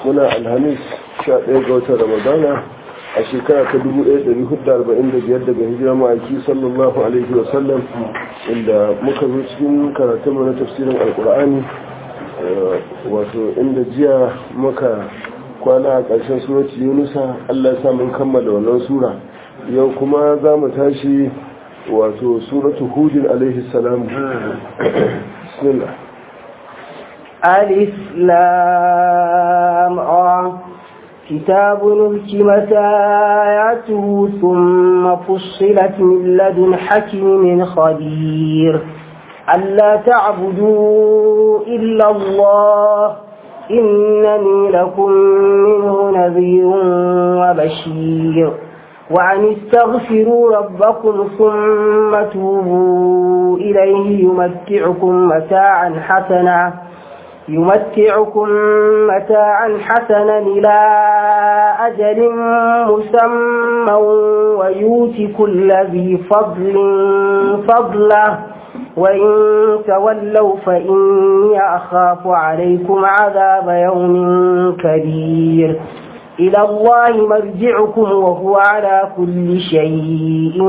muna alhamis 11 ga watan ramadana a shekara ta 1445 daga hijira ma'aiki sallallahu alaihi wasallam inda muka zo cikin karatun na tafsirin alkur'ani wato inda jiya muka kwana a ƙarshen surati yunusa allah ya mun kammala wannan sura yau kuma za mu tashi wato suratu hudin alaihi salam bismillah ألف لام را كتاب نهكمت آياته ثم فصلت من لدن حكيم خبير ألا تعبدوا إلا الله إنني لكم منه نذير وبشير وأن استغفروا ربكم ثم توبوا إليه يمتعكم متاعا حسنا يمتعكم متاعا حسنا إلى أجل مسمى ويؤتي كل ذي فضل فضله وإن تولوا فإني أخاف عليكم عذاب يوم كبير إلى الله مرجعكم وهو على كل شيء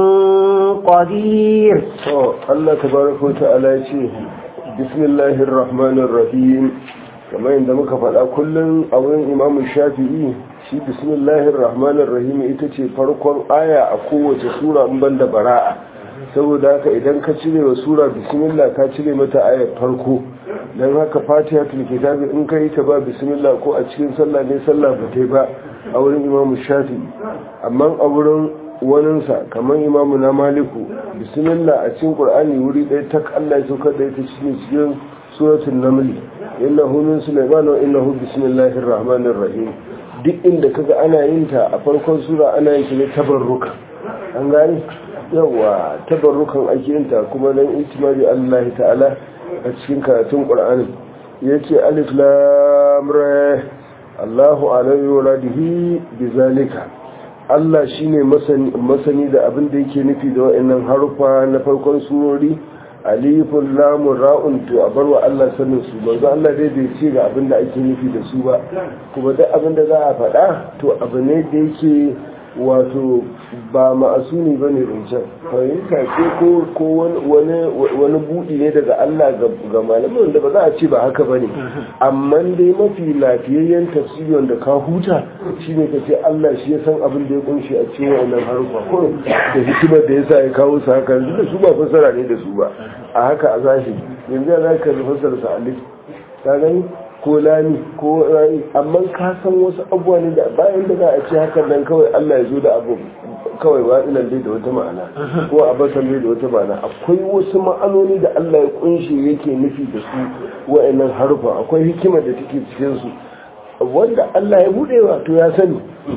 قدير الله تبارك وتعالى بسم الله الرحمن الرحيم كما عندما كفل كل أولين إمام الشافعي shi bismillahir rahmanir rahim ita ce farkon aya a kowace sura in banda bara'a saboda haka idan ka cire wa sura bismillah ka cire mata ayar farko don haka fatihatul kitabi in ka yi ta ba bismillah ko a cikin sallah ne sallah ba ta ba a wurin imamu shafi amma a wurin waninsa kamar imamu na maliku bismillah a cikin qur'ani wuri ɗaya ta Allah ya saukar da ita cikin cikin suratul naml innahu min sulaiman wa innahu bismillahir rahmanir rahim duk inda kaga ana yin ta a farkon sura ana yin ta ne tabarruka an gane yawa tabarrukan ake yin ta kuma dan itimari Allah ta'ala a cikin karatun qur'ani yace alif lam ra Allahu alayhi wa radihi bizalika Allah shine masani masani da abin da yake nufi da wayannan harufa na farkon surori alifun lamun ra'un to a barwa Allah sanin su manzo Allah dai bai ce ga abin da ake nufi da su ba kuma duk abin da za a faɗa to abu ne da yake wato ba ma'asuni ba ne rincan fahimta ce ko wani buɗi ne daga Allah ga malamin da ba za a ce ba haka ba ne amma dai mafi lafiyayyen tafsiri wanda ka huta shine ka ce Allah shi ya san abin da ya kunshi a cikin wannan harfa ko da hikimar da ya sa ya kawo su haka yanzu da su ba fasara ne da su ba a haka a zahiri yanzu ya za ka fasara sa alif ka gani ko lami ko rani amma ka san wasu abubuwa ne da bayan da za a ce hakan nan kawai Allah ya zo da abu kawai ba ina dai da wata ma'ana ko a basan dai da wata ma'ana akwai wasu ma'anoni da Allah ya kunshe yake nufi da su wa'annan harufa akwai hikima da take cikin su wanda Allah ya bude wa to ya sani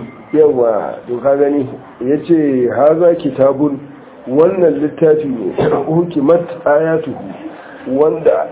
yawa to ka gani yace haza kitabun wannan littafi ne hukimat ayatuhu wanda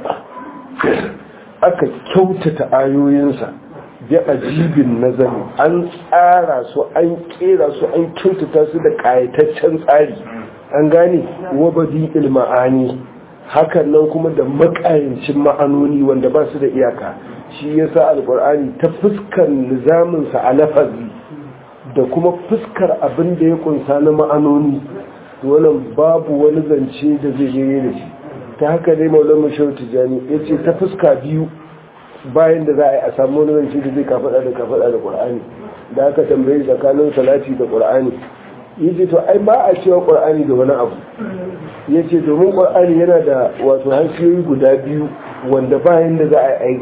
aka kyautata ayoyinsa bi ajibin nazari an tsara su an kera su an kyautata su da kayataccen tsari an gane wabadi ilma'ani hakan nan kuma da makayancin ma'anoni wanda ba su da iyaka shi yasa alkur'ani ta fuskar nizaminsa a lafazi da kuma fuskar abin da ya kunsa na ma'anoni wannan babu wani zance da zai gare da shi ta haka dai maulan mashau tijani ya ce ta fuska biyu bayan da za a yi a samu wani zance da zai kafaɗa da kafaɗa da ƙur'ani da aka tambayi tsakanin salati da ƙur'ani ya ce to ai ba a cewa ƙur'ani da wani abu ya ce domin ƙur'ani yana da wato hansiyoyi guda biyu wanda bayan da za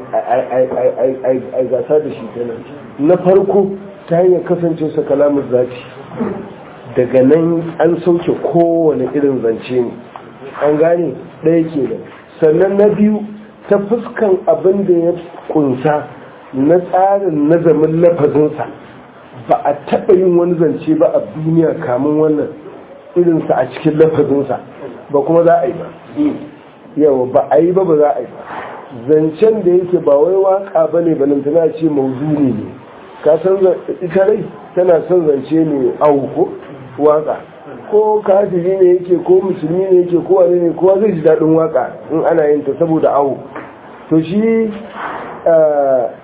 a yi gasa da shi kenan na farko ta hanyar kasance sa kalamun zati daga nan an sauke kowane irin zance ne an gane ɗaya ke nan sannan na biyu ta fuskan abin da ya kunsa na tsarin nazamin lafazinsa ba a taɓa yin wani zance ba a duniya kamun wannan irinsa a cikin lafazinsa ba kuma za a yi ba yawa ba a yi ba ba za a yi ba zancen da yake ba wai waka ba ne balantana ce mauzuni ne ka san ita rai tana son zance ne auko waka ko kafiri ne yake ko musulmi ne yake ko wani ne kowa zai ji daɗin waka in ana yin ta saboda awo to shi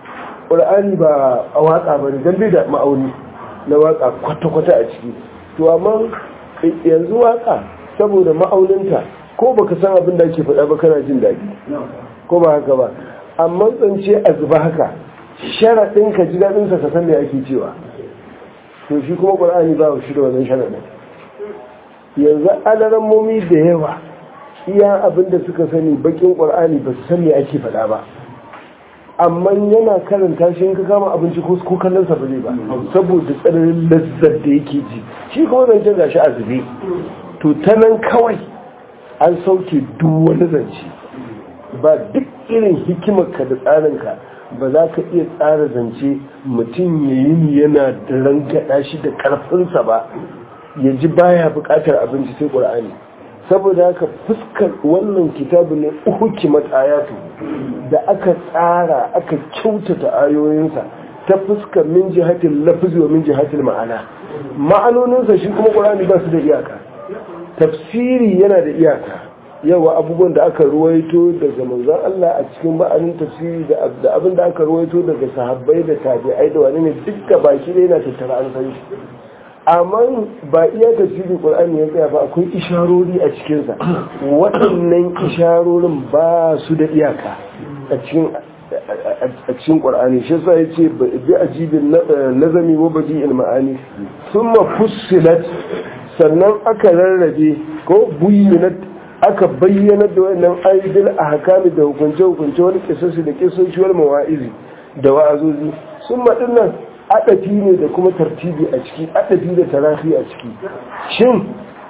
ƙur'ani ba a watsa ba ne don bai da ma'auni na watsa kwata-kwata a ciki to amma yanzu watsa saboda ma'auninta ko baka san abin da ake faɗa ba kana jin daɗi ko ba haka ba amma tsance a zuba haka sharaɗin ka ji daɗinsa ka san me ake cewa to shi kuma ƙur'ani ba shi da wannan sharaɗin yanzu alaran momi da yawa iya abin da suka sani bakin ƙur'ani ba su san me ake faɗa ba amma yana karanta shi ka kama abinci ko ko kallon sa bane ba saboda tsananin lazzar da yake ji shi kuma zancen gashi a zube to ta nan kawai an sauke duk wani zance ba duk irin hikimarka da tsarinka ba za ka iya tsara zance mutum ya yi ni yana da rangada shi da karfinsa ba ya ji baya bukatar abinci sai ƙur'ani saboda haka fuskar wannan kitabu ne hukimat ayatu da aka tsara aka kyautata ayoyinsa ta fuskar min jihatil lafzi wa min jihatil ma'ana ma'anoninsa shi kuma ƙur'ani ba su da iyaka tafsiri yana da iyaka yawa abubuwan da aka ruwaito daga manzon Allah a cikin ba'anin tafsiri da abin da aka ruwaito daga sahabbai da tabi'ai da wani ne dukka baki da yana tattara an san shi amma ba iya tafsirin qur'ani ya tsaya ba akwai isharori a cikinsa waɗannan isharorin ba su da iyaka a cikin a cikin qur'ani shi yasa yace bi ajibin nazami wa badi'il ma'ani thumma fussilat sannan aka rarrabe ko buyyinat aka bayyana da wannan aidil ahkami da hukunce hukunce wani kisasi da kisoshi wal mawa'izi da wa'azozi summa dinnan adafi ne da kuma tartibi a ciki adafi da tarafi a ciki shin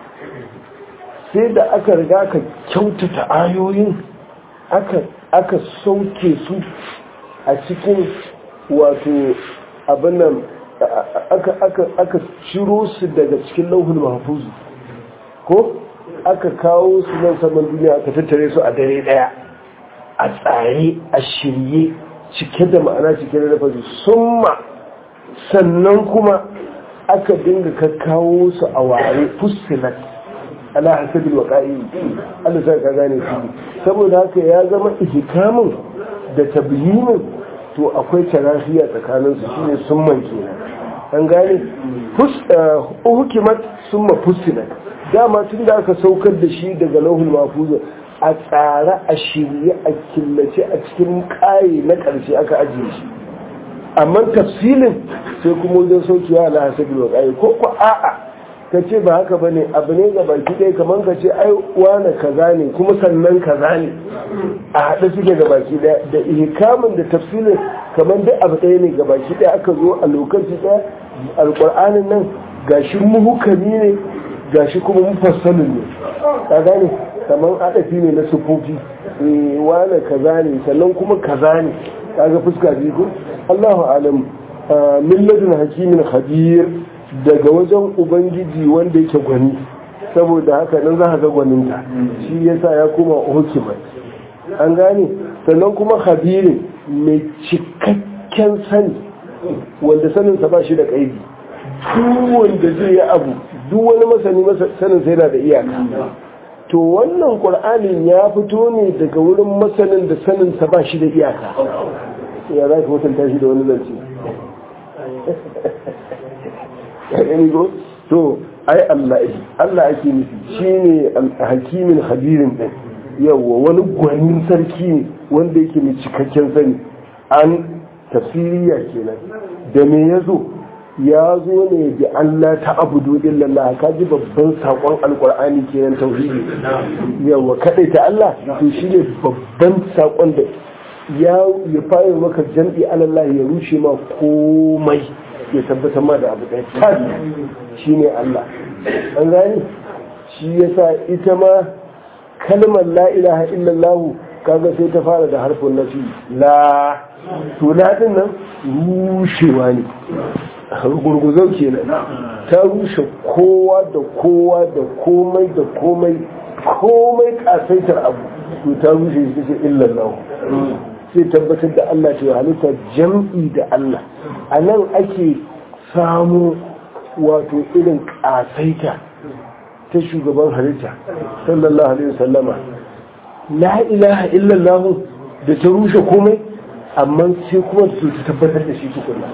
sai da aka riga ka kyautata ayoyin aka aka sauke su a cikin wato abin nan aka aka aka ciro su daga cikin lauhul mahfuz ko aka kawo su nan saman duniya aka tattare su a dare daya a tsare a shirye cike da ma'ana cike da lafazi summa sannan kuma aka dinga kakkawo su a ware fusilat ala hasabil waqa'i Allah sai ka gane shi saboda haka ya zama ihkamin da tabyinin to akwai tarafiya tsakanin su shine summan kenan an gane fus hukimat summa fusilat dama tun da aka saukar da shi daga lauhul mahfuz a tsara a shirye a killace a cikin kaye na ƙarshe aka ajiye shi amma tafsilin sai kuma wajen saukewa ala hasabi wa ƙaye ko ko a'a ka ce ba haka bane abu ne ga baki ɗaya kamar ka ce ai wane kaza ne kuma sannan kaza ne a haɗe suke ga baki ɗaya da ihkamin da tafsilin kamar dai abu ɗaya ne ga baki ɗaya aka zo a lokaci ɗaya alƙur'anin nan gashi muhukami ne gashi kuma mufassalin ne ka gane kamar adafi ne na sufofi wane kaza ne sannan kuma kaza ne kaga fuska biyu ko Allahu alam milladun hakimin khabir daga wajen ubangiji wanda yake gwani saboda haka nan za ka ga gwaninta shi yasa ya koma hukimat an gane sannan kuma khabirin mai cikakken sani wanda saninsa ba shi da kaidi duk wanda zai yi abu duk wani masani sanin sai na da iyaka to wannan ƙur'anin ya fito ne daga wurin masanin da saninsa ba shi da iyaka ya za ka mutunta shi da wani zance to ai Allah Allah ake nufi shi ne hakimin habirin ɗin yawwa wani gwanin sarki ne wanda yake mai cikakken sani an tafsiriya kenan da me ya zo ya zo ne bi Allah ta abudu illallah ka ji babban sakon alkur'ani kenan tauhidi yawa kadai ta Allah to shine babban sakon da ya ya fara maka jam'i alallah ya rushe ma komai ya tabbatar ma da abu ɗaya tas shine Allah an gani shi yasa ita ma kalmar la ilaha illallah kaga sai ta fara da harfin nafi la to la din nan rushewa ne gurguzau kenan ta rushe kowa da kowa da komai da komai komai kasaitar abu to ta rushe shi ce illallah sai tabbatar da Allah ce halitta jam'i da Allah a nan ake samu wato irin kasaita ta shugaban halitta sallallahu alaihi wasallama la ilaha illallah da ta rushe komai amma sai kuma su tabbatar da shi tukuna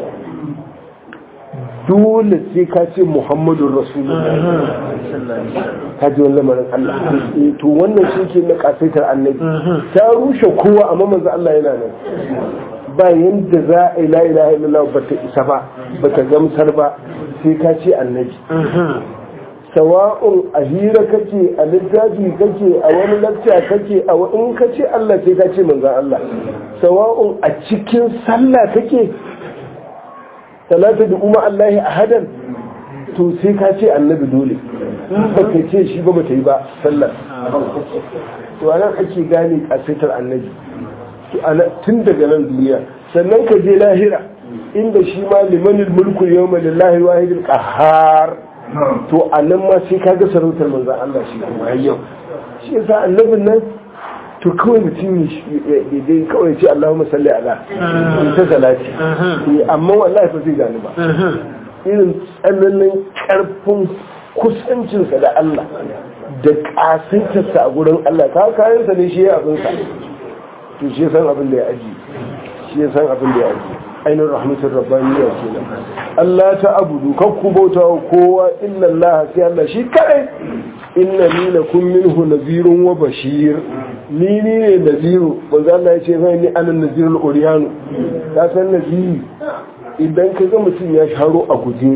dole sai ka ce muhammadun rasulullah ka ji wani lamarin Allah to wannan shi ke na kasaitar annabi ta rushe kowa amma manzo Allah yana nan ba yanda za a yi la ilaha illallah ba ta isa ba ba ta gamsar ba sai ka ce annabi sawa'un a hira kake a littafi kake a wani lakca kake a in ka ce Allah sai ka ce manzan Allah sawa'un a cikin sallah kake salatu da umma Allah a hadan to sai ka ce annabi dole in ba ka ce shi ba ba ta yi ba sallar to anan ake gane kasaitar annabi tun daga nan duniya sannan ka je lahira inda shi ma limanil mulku yawma lillahi wahidil qahhar to a nan ma sai kaga sarautar manzan Allah shi kuma yau shi yasa annabin nan to kawai mutum ya dai kawai ce Allahumma salli ala ta salati amma wallahi ba zai gani ba irin tsananin karfin kusancinsa da Allah da kasaitarsa a gurin Allah ka kayansa ne shi ya abinsa to shi san abin da ya aji shi ya san abin da ya aji ainihin rahmatin rabbaniya kenan Allah ta abudu kakku bauta wa kowa illa Allah sai Allah shi kadai inna ni lakum minhu nazirun wa bashir ni ni ne naziru manzo Allah ya ce zai ni anan nazirul uriyanu ka san naziri idan ka ga mutum ya sharo a guje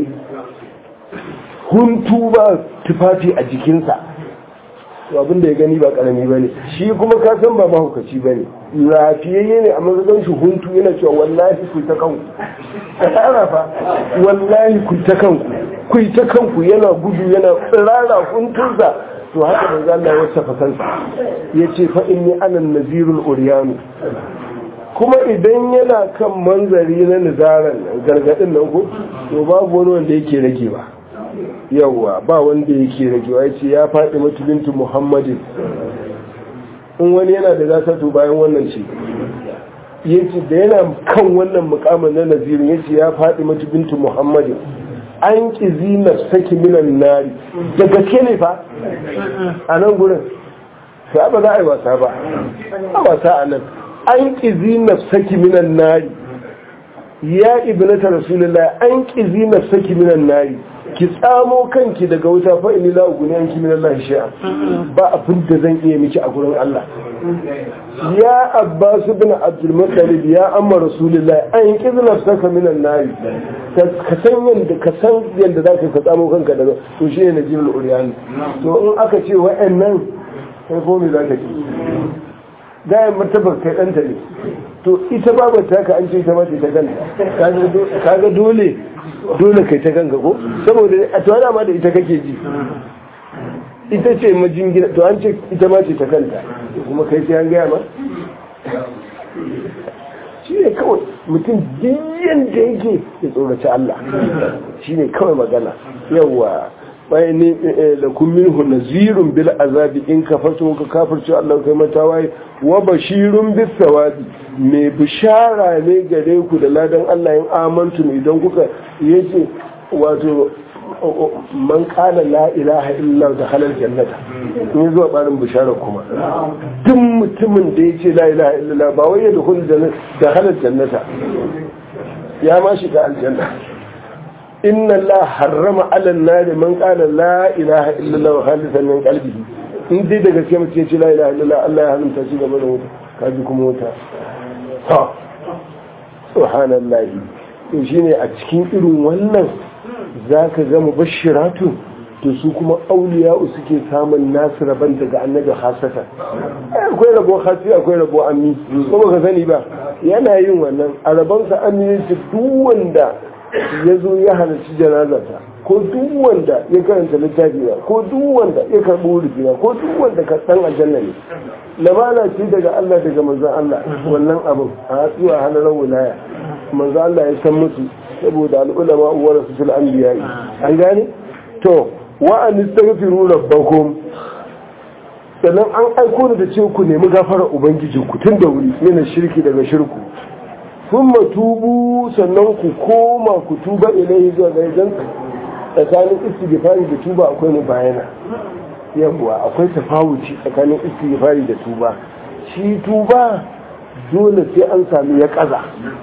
huntu ba tufafi a jikinsa to abin da ya gani ba karami ba ne shi kuma ka san ba mahaukaci ba ne lafiyayye ne a mazan shi huntu yana cewa wallahi ku ta kanku ka tsara fa wallahi ku ta kanku ku ta kanku yana gudu yana tsirara huntunsa to haka da Allah ya wasafa kansa ya ce fa inni anan nazirul uriyanu kuma idan yana kan manzari na nizaran gargadin nan ko to babu wani wanda yake rage ba yawwa ba wanda yake ragewa ya ce ya faɗi mutulintu muhammadin in wani yana da zasatu bayan wannan ce ya ce da yana kan wannan mukamin na nazirin ya ce ya faɗi mutulintu muhammadin an ƙizi na saki minan nari da gaske ne fa a nan gurin sai ba za a yi wasa ba a wasa a nan an ƙizi na saki minan nari ya ibnata rasulullah an ƙizi na saki minan nari ki tsamo kanki daga wuta fa inni la uguni anki min Allah shay'a ba abin da zan iya miki a gurin Allah ya Abbas ibn Abdul Muttalib ya amma Rasulullah an kizna saka min an-nar ka san yanda ka san yanda zaka ka tsamo kanka daga to shine najibul uryan to in aka ce wa'annan kai ko me zaka ki da martaba kai danta ne to ita babu ta ka an ce ta mace ta kanta kaga dole dole kai ta kanka ko saboda a tuwa ma da ita kake ji ita ce majingina to an ce ita ma ce ta kanta kuma kai sai an gaya ma shi ne kawai mutum biyan da yake ya tsoraci Allah shi ne kawai magana yawa bayan ne da kun minhu nazirun bil azabi in ka fato ka kafirce Allah kai mata waye wa bashirun bis sawabi mai bishara ne gare ku da ladan Allah in amantu idan kuka yace wato man kala la ilaha illa da halal jannata in zuwa barin bishara kuma duk mutumin da yace la ilaha illa ba wai ya dukul da halal jannata ya ma shiga aljanna inna Allah harrama ala nari man qala la ilaha illallah wa khalisan min qalbihi in dai da gaske mutum ce la ilaha illallah Allah ya haramta shi game da wuta kaji kuma wuta ha subhanallahi to shine a cikin irin wannan zaka ga mubashiratu to su kuma auliya'u suke samun nasu rabon daga annabi hasata akwai rabo hasi akwai rabo ammi ko ka sani ba yana yin wannan a rabonsa ammi duk wanda ya zo ya halarci janazata ko duk wanda ya karanta littafi na ko duk wanda ya karɓi wurfi na ko duk wanda ka san aljanna ne lamana ce daga Allah daga manzon Allah wannan abin a hatsuwa halarar wilaya manzon Allah ya san musu saboda al'ulama uwar su fil anbiya an gane to wa an istaghfiru rabbakum sannan an aiko da ce ku nemi gafara ubangijinku tun da wuri yana shirki daga shirku sun tubu sannan ku koma ku tuba ilai zuwa ga idan tsakanin istighfari da tuba akwai mu bayana yawwa akwai tafawuci tsakanin istighfari da tuba shi tuba dole sai an sami ya kaza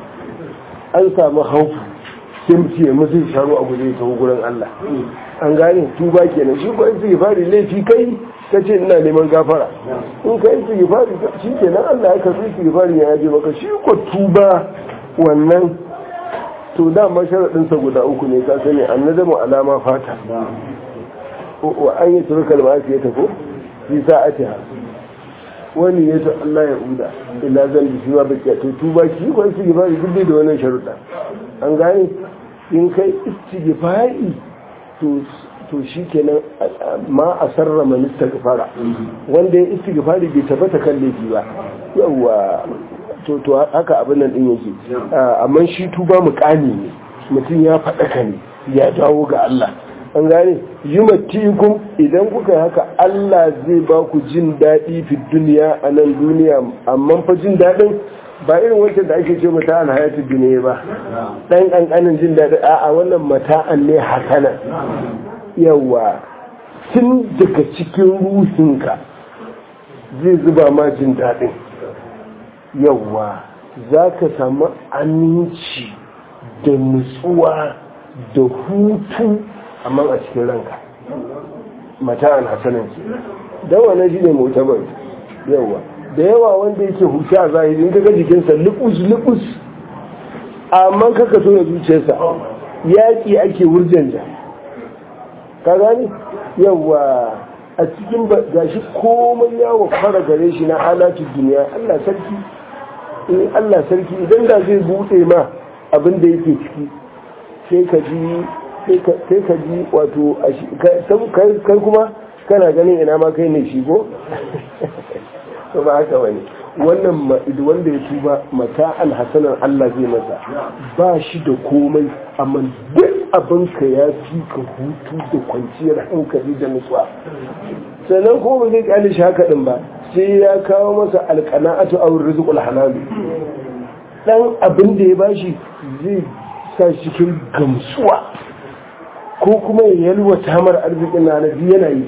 an sami haufu sai mutum ya mutu sharu a guje ta gurin Allah an gane tuba kenan shi ko istighfari laifi kai ka ce ina neman gafara in ka istighfari shi kenan Allah ya karbi istighfari ya yaje maka shi ko tuba wannan to dama sharaɗin sa guda uku ne ka sani annadamu alama fata wa an yi turkal ma ya tafi fi sa'atiha wani ya ta Allah ya uda illa zan bi shiwa bakiya to tuba shi ko istighfari duk da wannan sharuɗa an gane in kai istighfari to to shi kenan ma a sarra manista gafara wanda ya istighfari bai tabbata kan laifi ba yawa to to haka abin nan din yake amma shi tuba mukami ne mutum ya faɗaka ne ya dawo ga Allah an gane yumatikum idan kuka yi haka Allah zai ba ku jin daɗi fi duniya a nan duniya amma fa jin daɗin ba irin wancan da ake ce mata an hayatu duniya ba dan kankanin jin daɗi a wannan mata'an ne hasana yawa tun daga cikin ruhinka zai zuba ma jin daɗin yawa za ka samu aminci da nutsuwa da hutu amma a cikin ranka mata'an hasanan ke don wane shi ne mutabar yawa da yawa wanda yake hutu a zahiri in kaga jikinsa lubus lubus amma kaka so ya zuciyarsa yaƙi ake wurjanja ka gani yawa a cikin gashi komai yawo fara gare shi na alatun duniya Allah sarki in Allah sarki idan da zai buɗe ma abin da yake ciki sai ka ji sai ka ji wato kai kuma kana ganin ina ma kai ne shi ko ba haka bane wannan wanda ya tuba mata alhassanan Allah zai masa ba shi da komai amma duk abin ka ya fi ka hutu da kwanciyar hankali da nutsuwa sannan kuma ba zai kyale shi haka din ba sai ya kawo masa alqana'atu aw rizqul halal dan abin da ya bashi zai sa shi cikin gamsuwa ko kuma ya yalwata mar arzikin na na yana yi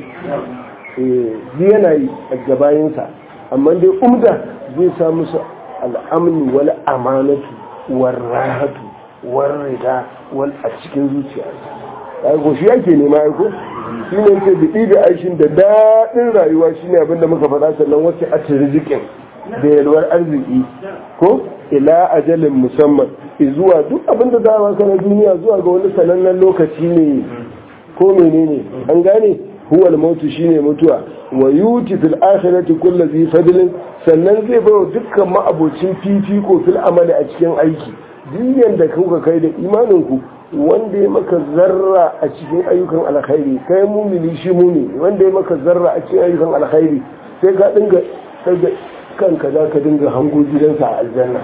eh yana yi a gabayinsa amma dai umda zai sa musu al'amni wal amanatu war rahatu war rida wal a cikin zuciya ai ko shi yake nema ai ko shine yake bidi da aishin da dadin rayuwa shine abin da muka faɗa sannan wacce a tirzikin da yalwar arziki ko ila ajalin musamman zuwa duk abin da za a na duniya zuwa ga wani sanannen lokaci ne ko menene an gane huwal mautu shine mutuwa wa yuti fil akhirati kullu zi fadlin sannan zai bayo dukkan ma'abocin fifiko fil amali a cikin aiki duk da kuka kai da imanin ku wanda ya maka zarra a cikin ayyukan alkhairi kai mumini shi mumini wanda ya maka zarra a cikin ayyukan alkhairi sai ka dinga daga kanka za ka dinga hango gidansa a aljanna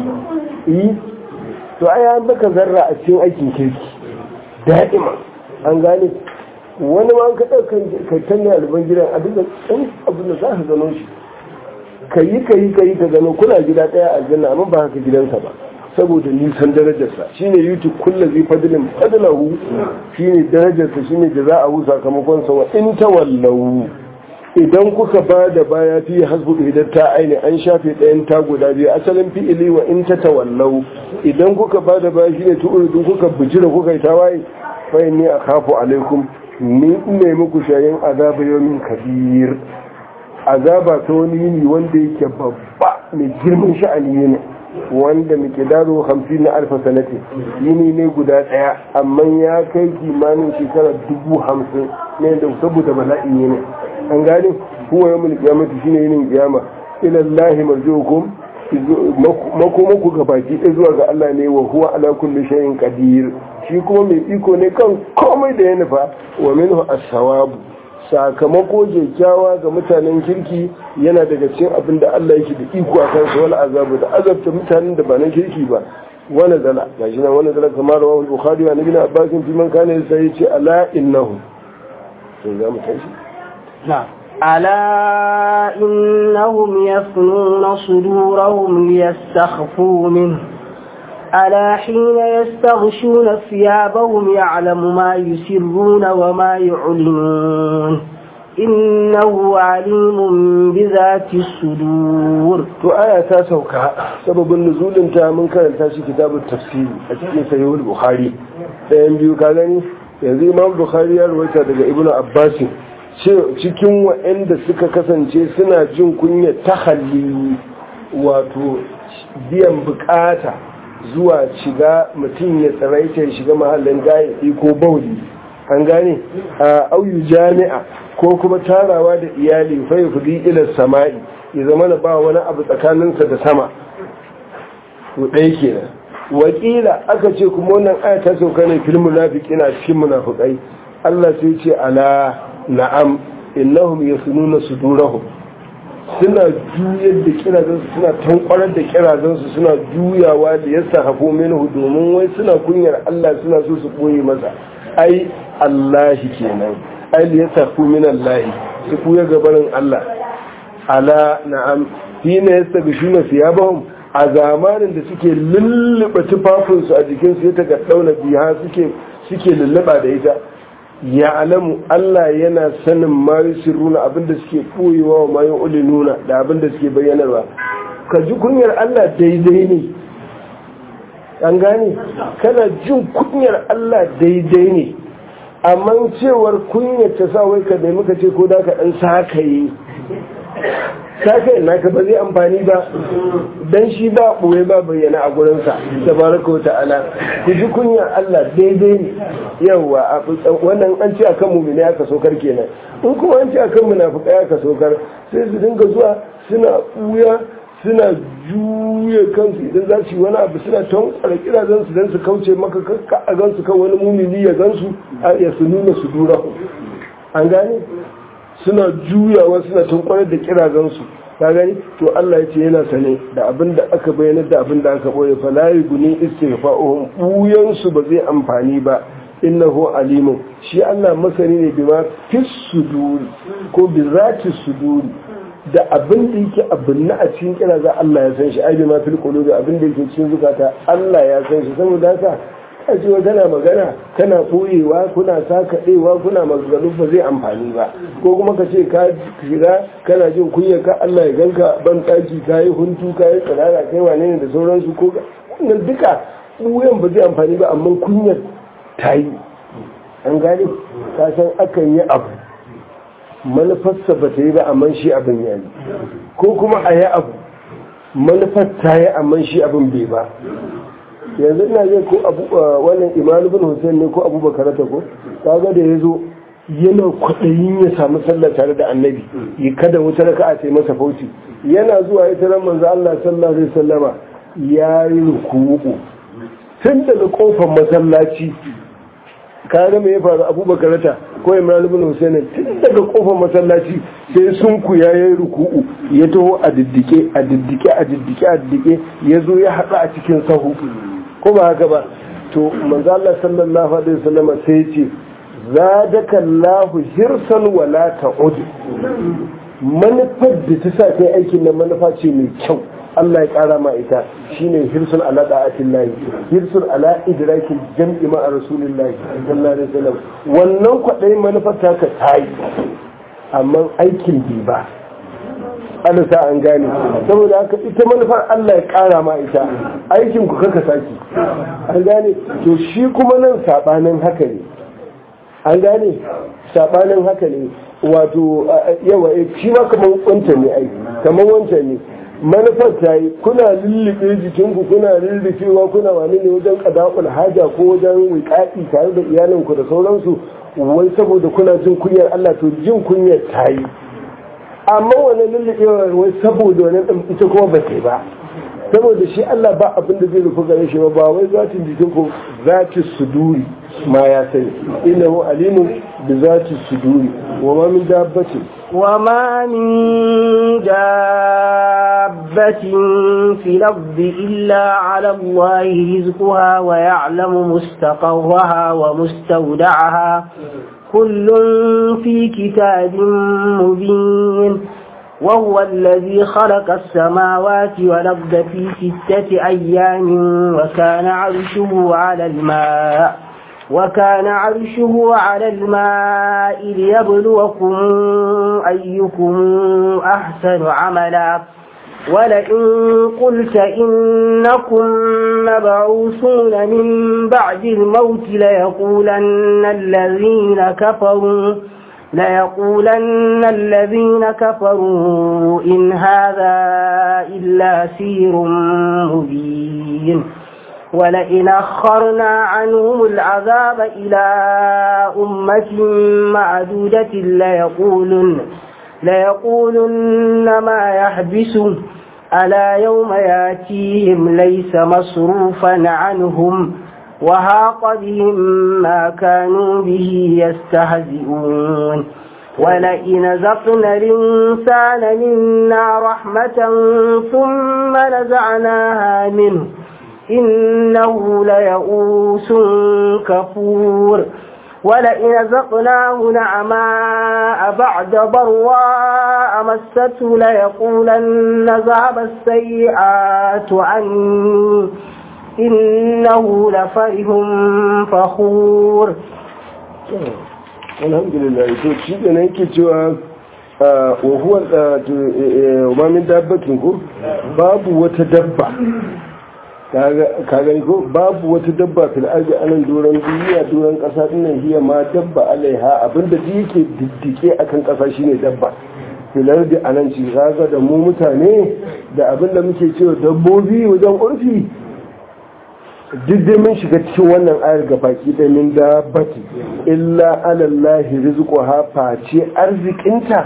yi to ai an maka zarra a cikin aikin kirki da'ima an gane wani ma ka ɗauka ka tanne alban gidan a duka ɗan abin da za ka gano shi ka yi ka yi ka yi ka gano kuna gida ɗaya a aljanna amma ba haka gidansa ba saboda nisan darajarsa shine youtube kulla zai fadilin fadilahu shine darajarsa shine da za a hu sakamakon sa wa in tawallau idan kuka ba da baya fi hasbu idan ta aini an shafe ɗayan ta guda biyu asalin fi'ili wa in ta tawallau idan kuka ba da baya shine tu'uridu kuka bijira kuka yi tawaye fa inni akhafu alaikum ni ne muku shayin azaba yawmin kabir azaba ta wani yini wanda yake babba mai girman sha'ani ne wanda muke daro hamsin na alfa sanati yini ne guda daya amma ya kai kimanin shekara dubu hamsin ne da saboda bala'i ne an gane huwa yawmul qiyamati shine yinin kiyama ila Allah marjuukum makomanku ga baki ɗaya zuwa ga Allah ne wa huwa ala kulli shay'in qadir shi kuma mai iko ne kan komai da ya nufa wa minhu as-sawabu sakamako kyakkyawa ga mutanen kirki yana daga cikin abin da Allah yake da iko a kansa wal azabu da azabta mutanen da ba na kirki ba wani zala gashi nan wani zala kamar rawahu bukhari wa nabi abbas fi man kana sai yace ala innahu sai za mu tashi نعم ألا إنهم يثنون صدورهم ليستخفوا منه ألا حين يستغشون ثيابهم يعلم ما يسرون وما يعلنون إنه عليم بذات الصدور to aya ta sauka sababin nuzulin ta mun karanta shi kitabun tafsiri a cikin sahihul bukhari ɗayan biyu ka gani yanzu imam bukhari ya rawaita daga ibnu abbas cikin waɗanda suka kasance suna jin kunya tahalli wato biyan bukata zuwa shiga mutum ya tsaraita ya shiga mahallin gayaɗi ko bauli an gane a auyu jami'a ko kuma tarawa da iyali fai kudi ilar sama'i ya zama na ba wani abu tsakaninsa da sama to ɗaya kenan wakila aka ce kuma wannan aya ta sauka ne fil munafiqina cikin munafikai Allah sai ce ala na'am innahum yasununa sudurahum suna juyar da kirazansu suna tankwarar da kirazansu suna juyawa da yasa hafo minhu domin wai suna kunyar Allah suna so su koye masa ai Allahi kenan ai ya tafi min Allah su kuya gabanin Allah ala na'am hina yastabishuna thiyabahum a zamanin da suke lulluɓa tufafinsu a jikinsu ya taga dauna biya suke suke lulluɓa da ita ya alamu Allah yana sanin ma yusirruna abinda suke koyewa wa mayu ulinuna da abinda suke bayyanarwa ka ji kunyar Allah daidai ne an gane kana jin kunyar Allah daidai ne amma cewar kunyar ta sa wai ka nemi ka ce ko da ka dan sakaye sakaye naka ba zai amfani ba dan shi ba ɓoye ba bayyana a gurinsa tabaraka wa ta'ala ku ji kunyar Allah daidai ne yawa wannan an ce akan mumini aka sokar kenan in kuma an ce akan munafikai aka sokar sai su dinga zuwa suna ɓuya suna juya kansu idan za su yi wani abu suna tankwara kirazan su don su kauce maka kakka a gansu kan wani mumini ya gansu ya su nuna su dura an gane suna juyawa suna tankwarar da kirazan su ka gani to Allah ya ce yana sane da abin da aka bayyana da abin da aka boye fa la yuguni istighfa'uhum buyan su ba zai amfani ba innahu alimun shi Allah masani ne bima fis suduri ko bi zati suduri da abin da yake abin na a cikin kira za Allah ya san shi ai bima fil qulubi abin da yake cikin zukata Allah ya san shi saboda haka a ce kana magana kana koyewa kuna sakaɗewa kuna maganganu ba zai amfani ba ko kuma ka ce ka shiga kana jin kunya ka Allah ya ganka ban ɗaki ka yi huntu ka yi tsirara kai wane ne da sauransu ko wannan duka ɓuyan ba zai amfani ba amma kunyar ta yi an gane ka san akan yi abu manufarsa ba ta yi ba amma shi abin ya yi ko kuma a yi abu manufar ta yi amma shi abin bai ba yanzu ina zai ko abu wannan imanu bin hussein ne ko abubakar ta ko kaga da ya zo yana kwaɗayin ya samu sallah tare da annabi ya kada wuta raka a masa fauci yana zuwa ya tarar manzo Allah sallallahu alaihi wasallama ya yi ruku'u tun daga kofar masallaci kaga me ya faru abubakar ta ko imran ibn husayn tun daga kofar masallaci sai sun ku ya yi ruku'u ya taho a diddike a diddike a diddike a diddike ya zo ya haɗu a cikin sahu ko ba haka ba to manzo Allah sallallahu alaihi wasallam sai ya ce zadaka Allahu hirsan wala ta'ud manufar da ta sa kai aikin nan manufa ce mai kyau Allah ya kara ma ita shine hirsun ala da'atin lahi hirsun ala idrakin jam'i ma rasulillahi sallallahu alaihi wasallam wannan kwadai manufar ta ka tayi amma aikin bi ba Allah sa an gane saboda haka ita manufar Allah ya kara ma ita aikin ku kaka saki an gane to shi kuma nan sabanin haka ne an gane sabanin haka ne wato yawa shi ma kamar wancan ne ai kamar wancan ne manufar ta yi kuna lullube jikinku kuna lullufewa kuna wani ne wajen kadakul haja ko wajen wikaɗi tare da iyalinku da sauransu wai saboda kuna jin kunyar Allah to jin kunyar ta yi amma wani lullubewa wai saboda wani ita kuma ba ta ba saboda shi Allah ba abin da zai rufu gare shi ba ba wai zatin jikinku zati suduri ma ya sani innahu alimun bi zati suduri wa ma min dabbatin وما من دابة في الأرض إلا على الله رزقها ويعلم مستقرها ومستودعها كل في كتاب مبين وهو الذي خلق السماوات والأرض في ستة أيام وكان عرشه على الماء وكان عرشه على الماء ليبلوكم أيكم أحسن عملا ولئن قلت إنكم مبعوثون من بعد الموت ليقولن الذين كفروا ليقولن الذين كفروا إن هذا إلا سير مبين ولئن أخرنا عنهم العذاب إلى أمة معدودة ليقولن ليقولن ما يحبسه ألا يوم ياتيهم ليس مصروفا عنهم وهاق بهم ما كانوا به يستهزئون ولئن زقنا الإنسان منا رحمة ثم نزعناها منه إنه ليئوس كفور ولئن زقناه نعماء بعد ضراء مسته ليقولن ذهب السيئات عني إنه لفرح فخور alhamdulillah to shi da nan yake cewa wa huwa ma min dabbatin ko babu wata dabba ka gani ko babu wata dabba fil ardi anan doron duniya doron kasa dinnan hiya ma dabba alaiha abinda da yake diddike akan kasa shine dabba fil ardi anan ci kaga da mu mutane da abinda muke cewa dabbobi wajen urfi duk dai mun shiga cikin wannan ayar ga baki da min dabbati illa alallahi rizquha face arzikinta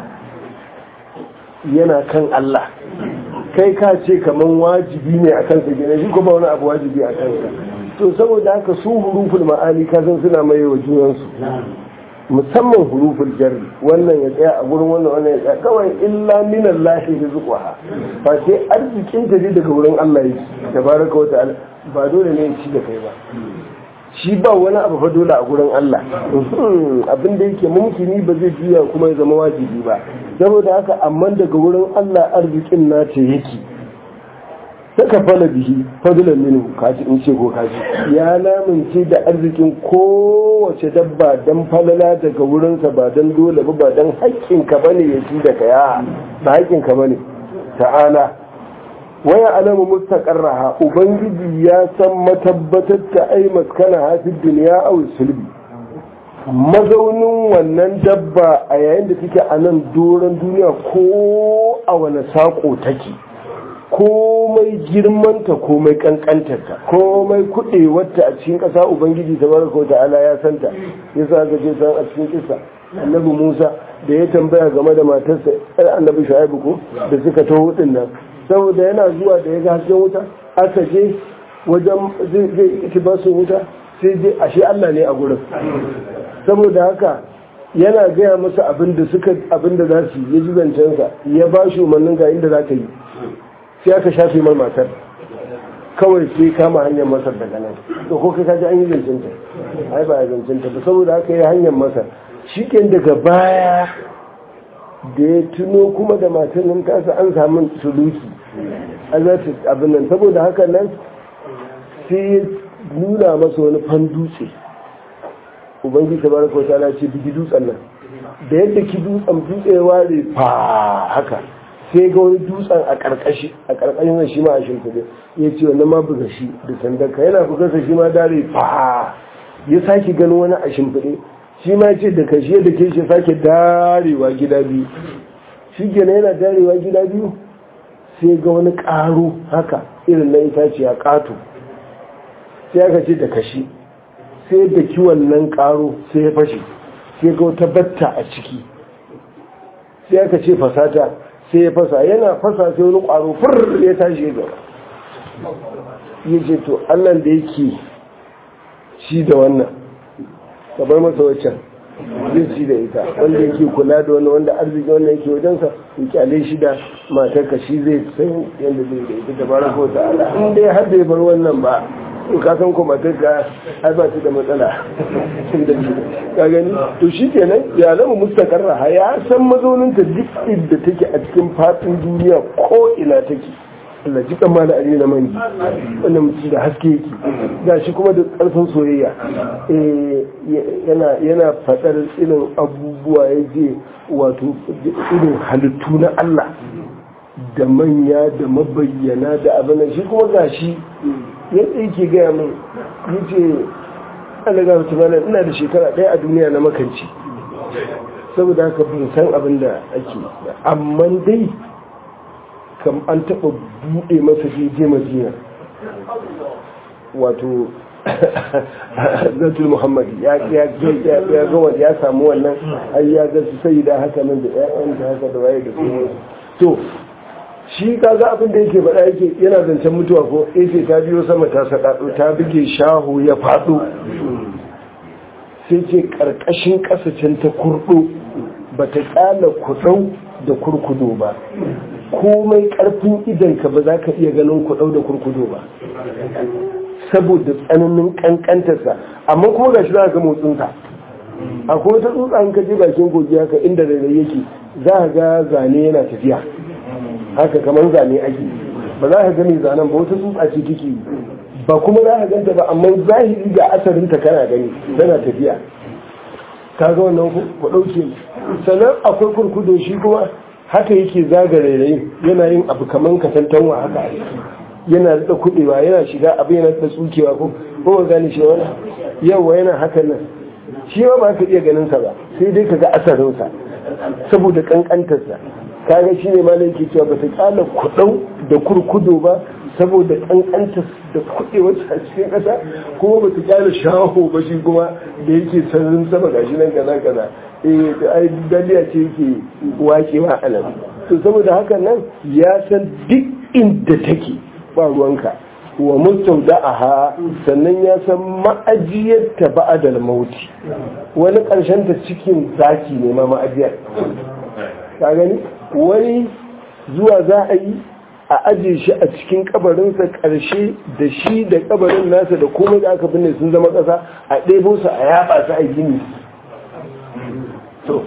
yana kan Allah kai ka ce kaman wajibi ne a kansa gina shi kuma wani abu wajibi a kansa to saboda haka su huruful ma'ani ka san suna mai wa junansu musamman huruful jarri wannan ya tsaya a gurin wannan wannan ya tsaya kawai illa minan lahi rizquha ba sai arzikin ta daga wurin Allah yake tabaraka wa ta'ala ba dole ne ya ci da kai ba shi ba wani abu fa dole a gurin Allah abin da yake mumkini ba zai juya kuma ya zama wajibi ba saboda haka amma daga wurin Allah arzikin nata yake saka fala bihi fadlan minhu kaji in ce ko kaji ya lamince da arzikin kowace dabba dan falala daga wurinsa ba dan dole ba ba dan haƙƙin ka bane ya ci da kaya ba haƙƙin ka bane ta'ala waya alamu mustaqarraha ubangiji ya san matabbatar ta ai maskana hafi duniya aw sulbi mazaunin wannan dabba a yayin da take a nan doron duniya ko a wani sako take komai girmanta komai kankantarta komai kuɗewarta a cikin ƙasa ubangiji ta baraka wa ta'ala ya santa ya sa ga je san a cikin kisa annabi musa da ya tambaya game da matarsa yar annabi shu'aibu ko da suka taho din nan saboda yana zuwa da ya ga hasken wuta aka je wajen zai iti ba su wuta sai je ashe Allah ne a gurin saboda haka yana gaya masa abin da suka abin da za su yi ya ji zancensa ya ba shi umarnin ga inda za ka yi sai aka shafe mar matar kawai sai kama hanyar masar daga nan to ko kai kaji an yi zancen ta ai ba ya zancen ta ba saboda haka yi hanyar masar shi daga baya da ya tuno kuma da matar nan tasa an samu suluki a za ta abin nan saboda haka nan sai ya nuna masa wani fan dutse ubangiji ta baraka wata ala ce bigi dutsen nan da yadda ki dutsen dutse ya ware fa haka sai ga wani dutsen a karkashi a karkashin shi ma a shimfiɗe ya ce wannan ma buga shi da sandanka yana buga sa shi ma dare fa ya sake ganin wani a shimfiɗe shi ma ce da kashi da ke shi sake darewa gida biyu shi kenan yana darewa gida biyu sai ga wani ƙaro haka irin na itaciya ƙato sai aka ce da kashi sai da kiwon nan ƙaro sai ya fashe sai ga wata batta a ciki sai aka ce fasata sai ya fasa yana fasa sai wani ƙwaro fur ya tashi ya gaba ya ce to allan da yake shi da wannan ka bar masa waccan zai ci da ita wanda yake kula da wani wanda arziki wannan yake wajensa ya kyale shi da matarka shi zai san yadda zai da ita da bara ko ta ala in dai har bai bar wannan ba to ka san ko matarka ai ba ta da matsala ka gani to shi kenan ya zama mustakarra ya san mazauninta duk inda take a cikin fatin duniya ko ina take Allah ji kan mala ali na mangi wannan mutum da haske yake ga shi kuma da ƙarfin soyayya yana yana faɗar irin abubuwa ya je wato irin halittu na Allah da manya da mabayyana da abin shi kuma ga shi yadda yake gaya min yace Allah ga mutum ina da shekara ɗaya a duniya na makanci saboda haka bin san abin da ake amma dai kam an taɓa buɗe masa jeje madina wato zatul muhammadi ya ga wanda ya samu wannan ai ya ga su sai da haka nan da ƴaƴan da haka da waye da su to shi kaga abin da yake faɗa yake yana zancen mutuwa ko yace ta biyo sama ta sadado ta buge shahu ya faɗo sai ce ƙarƙashin ƙasashen ta kurɗo ba ta ƙala kuɗau da kurkudo ba komai ƙarfin idanka ba za ka iya ganin kuɗau da kurkudo ba saboda tsananin ƙanƙantarsa amma kuma ga shi za ga motsinsa akwai wata tsutsa in ka je bakin kogi haka inda rairai yake za ka ga zane yana tafiya haka kamar zane ake ba za ka ga mai zanen ba wata tsutsa ce take yi ba kuma za ka ganta ba amma zahiri ga asarinta kana gani tana tafiya ka ga wannan ku ɗauke sannan akwai kurkudo shi kuma haka yake zaga rairayi yana yin abu kaman katantanwa haka yana da kuɗewa yana shiga abu yana da tsukewa ko ko gane shi wani yawa yana haka nan shi ma ba ka iya ganin sa ba sai dai ka ga asarinsa saboda kankantarsa kaga shi ne malai ke cewa ba ta kala kuɗau da kurkudo ba saboda kankanta da kuɗe wata a cikin ƙasa kuma ba ta kyale shaho ba shi kuma da yake sararin sama gashi nan kaza kaza eh da ai daliya ce yake wakewa a nan to saboda haka nan ya san duk inda take ba ruwanka wa mustaudaha sannan ya san ma'ajiyar ta ba'adal mauti wani ƙarshen ta cikin zaki ne ma ma'ajiyar ka gani wani zuwa za a yi a aje shi a cikin kabarinsa ƙarshe da shi da kabarin nasa da komai da aka binne sun zama ƙasa a ɗebo su a yaɓa su a gini to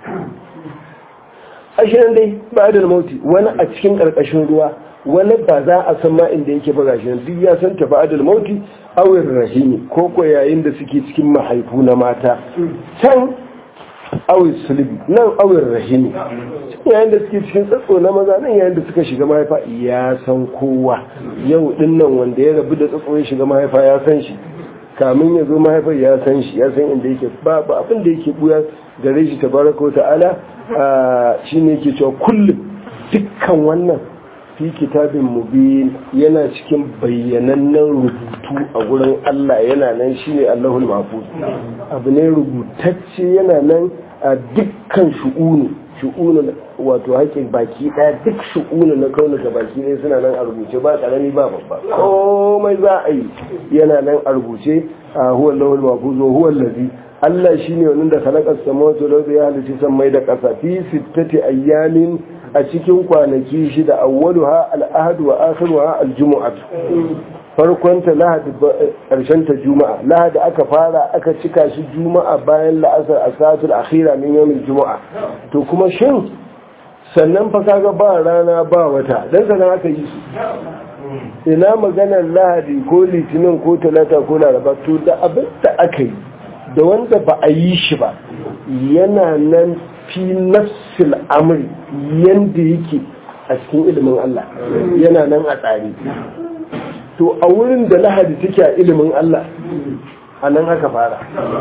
ashirin dai ba da mauti wani a cikin ƙarƙashin ruwa wani ba za a san ma inda yake ba gashi duk ya san ta ba'adul mauti awir rahimi ko ko yayin da suke cikin mahaifu na mata can awir sulbi nan awir rahimi yayin da suke cikin tsatso na maza nan yayin da suka shiga mahaifa ya san kowa yau din nan wanda ya rabu da tsatso ya shiga mahaifa ya san shi kamin ya zo mahaifar ya san shi ya san inda yake ba ba abin da yake buya gare shi tabaraka wa ta'ala shine yake cewa kullum dukkan wannan fi kitabin mubin yana cikin bayyanannen rubutu a gurin Allah yana nan shine Allahul Mahfuz abu ne rubutacce yana nan a dukkan shu'unu shu'unu wato haƙin baki ɗaya duk shu'unu na kaunuka baki ɗaya suna nan a rubuce ba ƙarami ba babba komai za a yi yana nan a rubuce a huwa Allahul Mahfuz wa huwa allazi Allah shine wannan da khalaqa samawati wal ardi ya halitta sammai da ƙasa fi sittati ayyamin a cikin kwanaki shida awwaluha al-ahad wa akhiruha al-jumu'ah farkonta lahadi karshen ta juma'a lahadi aka fara aka cika shi juma'a bayan la'asar asatul akhira min yawmil juma'a to kuma shin sannan fa kaga ba rana ba wata dan sanan aka yi su ina maganar lahadi ko litinin ko talata ko laraba to da abin da aka yi da wanda ba a yi shi ba yana nan fi nafsil amri yanda yake a cikin ilimin Allah yana nan a tsari to a wurin da lahadi take a ilimin Allah a nan aka fara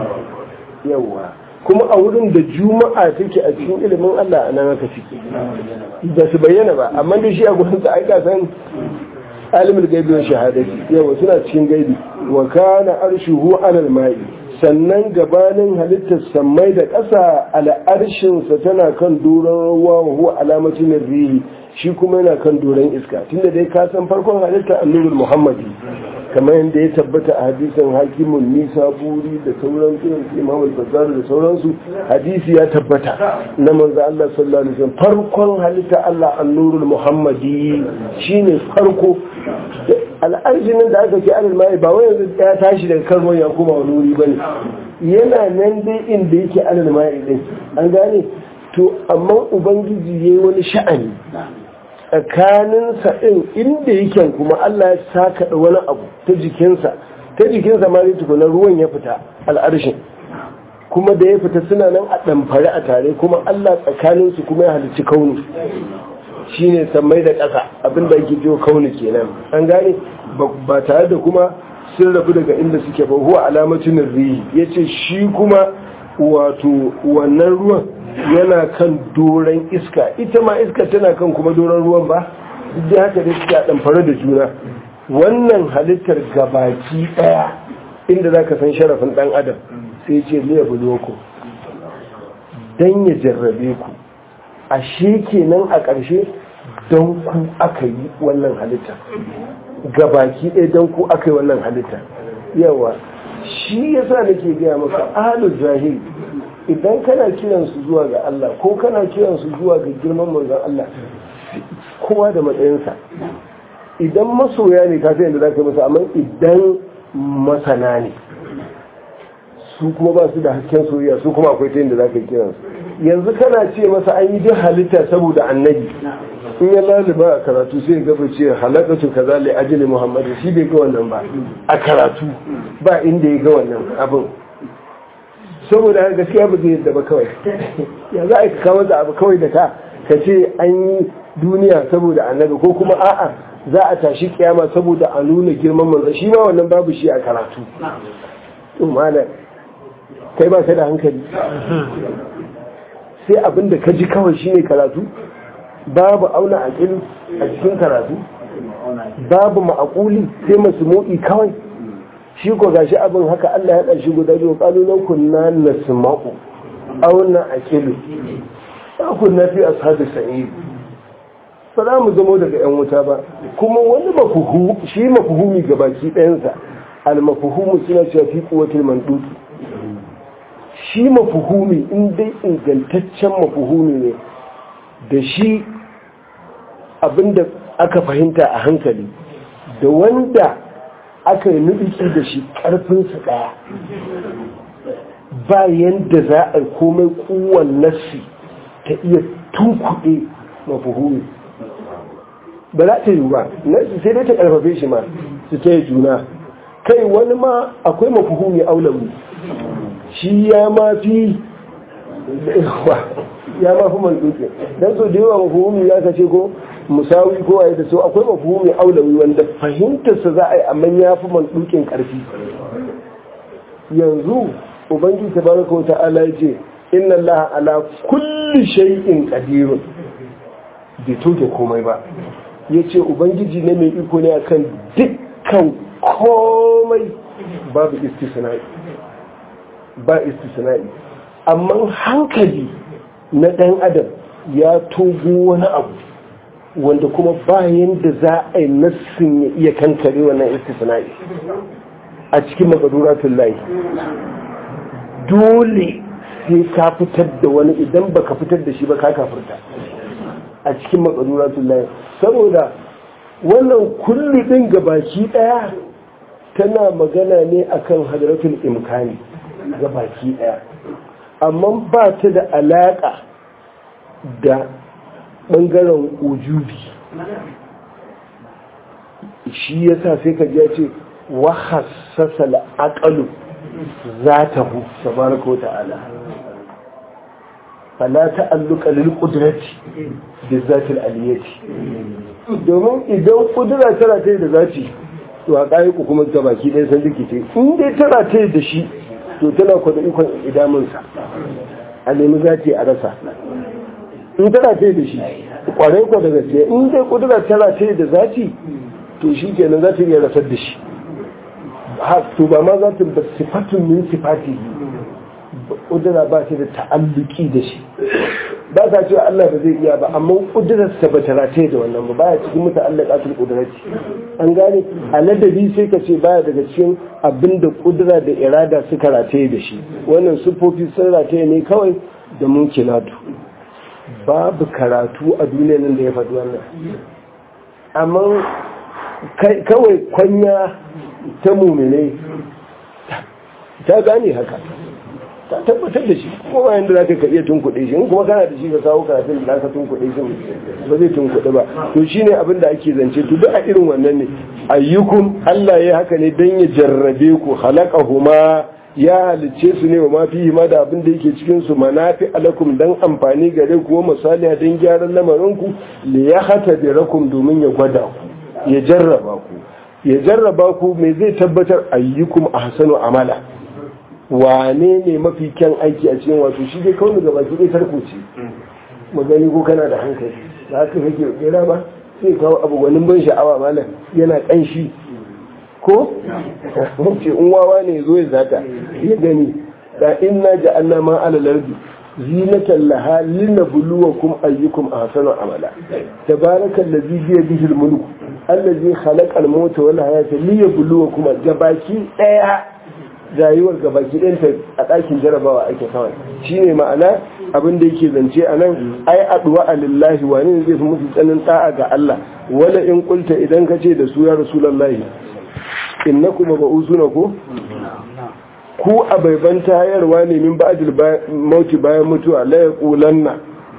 yawa kuma a wurin da juma'a take a cikin ilimin Allah a nan aka ciki ba su bayyana ba amma da shi a gurin sa aika san alimul gaibi wa shahadati yawa suna cikin gaibi wa kana arshuhu alal ma'i sannan gabanin halittar sammai da ƙasa al'arshinsa tana kan doron ruwa wa huwa alamacin rihi shi kuma yana kan doron iska tunda dai ka san farkon halitta annurul muhammadi kamar yadda ya tabbata a hadisin hakimun nisa buri da sauran irin imam al da sauransu hadisi ya tabbata na manzo Allah sallallahu alaihi wasallam farkon halitta Allah annurul muhammadi shine farko al'arjinin da aka ce alal mai ba wai yanzu ya tashi daga kan ruwan ya koma wani wuri bane yana nan dai inda yake alal mai din an gane to amma ubangiji yayi wani sha'ani tsakaninsa ɗin inda yake kuma Allah ya saka da wani abu ta jikinsa ta jikinsa ma zai tukuna ruwan ya fita al'arshin kuma da ya fita suna nan a ɗamfari a tare kuma Allah tsakaninsu kuma ya halicci kauni shi ne sammai da ƙasa abinda ake jiwo kauni kenan an gane ba tare da kuma sun rabu daga inda suke ba huwa alamacin rihi ya ce shi kuma wato wannan ruwan yana kan doron iska ita ma iska tana kan kuma doron ruwan ba duk da haka da suke a ɗamfari da juna wannan halittar gabaki ɗaya inda za ka san sharafin ɗan adam sai ce liya buloko don ya jarrabe ku ashe kenan a ƙarshe don ku aka yi wannan halitta gabaki ɗaya don ku aka yi wannan halitta yawa shi yasa nake gaya maka ahalul jahil idan kana kiransu zuwa ga Allah ko kana kiransu zuwa ga girman manzon Allah kowa da matsayinsa idan masoya ne ka sai da za ka masa amma idan masana ne su kuma ba su da hasken soyayya su kuma akwai ta yadda za ka kiran su yanzu kana ce masa an yi duk halitta saboda annabi in ya laliba a karatu sai ya gaba ce halakatu kaza li ajli muhammadu shi bai ga wannan ba a karatu ba inda ya ga wannan abin saboda haka gaskiya ba zai yadda ba kawai ya za a yi kawo da abu kawai da ka ka ce an yi duniya saboda annabi ko kuma a'a za a tashi kiyama saboda a nuna girman manzo shi ma wannan babu shi a karatu malam kai ba ka da hankali sai abinda ka ji kawai shine karatu babu auna aqil a cikin karatu babu ma'aquli sai masmu'i kawai shi ko gashi abin haka Allah ya ɗarshi guda biyu qalu law kunna nasma'u aw na'qilu ba kunna fi ashabi sa'id ba za mu zamo daga yan wuta ba kuma wani mafuhu shi mafuhumi gabaki ɗayansa al-mafuhumu suna cewa fi quwwatil manduki shi mafuhumi in dai ingantaccen mafuhumi ne da shi abinda aka fahimta a hankali da wanda aka yi nubiki da shi ƙarfinsa ɗaya ba yadda za a komai kowane nassi ta iya tunkuɗe mafuhumi ba za ta yi ba nassi sai dai ta ƙarfafe shi ma su ta yi juna kai wani ma akwai mafuhumi aulawi shi ya ma fi ya ma fi manduke don so da yawa mafuhumi ya ka ce ko musawi ko a da so akwai mafuhumi aulawi wanda fahimtarsa za a yi amma ya fi mandukin karfi yanzu ubangiji ta baraka wa ta'ala ya ce inna allaha ala kulli shay'in qadirun bai toke komai ba ya ce ubangiji ne mai iko ne akan dukkan komai babu istisna'i ba istisna'i amma hankali na ɗan adam ya togo wani abu wanda kuma bayan da za a yi nassin ya iya kankare wannan istisna'i a cikin makaduratun layi dole sai ka fitar da wani idan baka fitar da shi ba ka kafirta a cikin makaduratun layi saboda wannan kulli ɗin gabaki ɗaya tana magana ne akan hadratul imkani gabaki ɗaya amma ba ta da alaƙa da ɓangaren ujubi shi ya sa sai ka ce wa hassasa al'aƙalu za ta hu sabaraka ta'ala fala ta'alluka lil qudrati bi zatil aliyati domin idan kudura tana ta da zati to a kai ku kuma ta baki dai san rikice in dai tana ta da shi to tana kwada ikon idamin sa a nemi zati a rasa in tana ta da shi kwarai kwa da gaskiya in dai kudura tana ta da zati to shi kenan za ta iya rasar da shi to ba ma za ta ba sifatun min sifati kudura ba ta da ta'alluki da shi ba ta cewa Allah ba zai iya ba amma kudurarsa ba ta rataye da wannan ba baya cikin muta'allaqatul qudrati an gane a ladabi sai ka ce baya daga cikin abinda kudura da irada suka rataye da shi wannan sufofi sun rataye ne kawai da munkilatu babu karatu a duniyar nan da ya faɗi wannan amma kawai kwanya ta mumine ta gane haka ta tabbatar da shi kuma bayan da zaka ka iya tunkuɗe shi in kuma kana da shi ka kawo karatun da zaka tunkuɗe shi ba zai tunkuɗe ba to shine abin da ake zance to duk a irin wannan ne ayyukum Allah ya haka ne dan ya jarrabe ku khalaqahuma ya halicce su ne wa ma fihi ma da abin da yake cikin su manafi alakum dan amfani gare ku wa misaliya dan gyaran lamarin ku li yahtabirakum domin ya gwada ku ya jarraba ku ya jarraba ku me zai tabbatar ayyukum ahsanu amala wane ne mafi kyan aiki a cikin wato shi dai kawai gaba ki dai tarko ce magani ko kana da hankali da haka kake kera ba sai kawo abu gwanin ban sha'awa malam yana kanshi ko ce in wawa ne zo ya zata ya gani da inna ja'alna ma ala lardi zinatan laha linabluwakum ayyukum ahsanu amala tabarakallazi bi yadihi almulku allazi khalaqa al-mauta wal hayata liyabluwakum gabaki daya rayuwar gabaki ɗayanta a ɗakin jarabawa ake kawai shi ne ma'ana abin da yake zance a nan ai aduwa a lillahi wani ne zai fi musu tsanin ɗa'a ga Allah wala in kulta idan ka ce da su ya rasulallahi inna kuma ba usuna ko ku a baiban tayarwa ne min ba'dil mauti bayan mutuwa la yaqulanna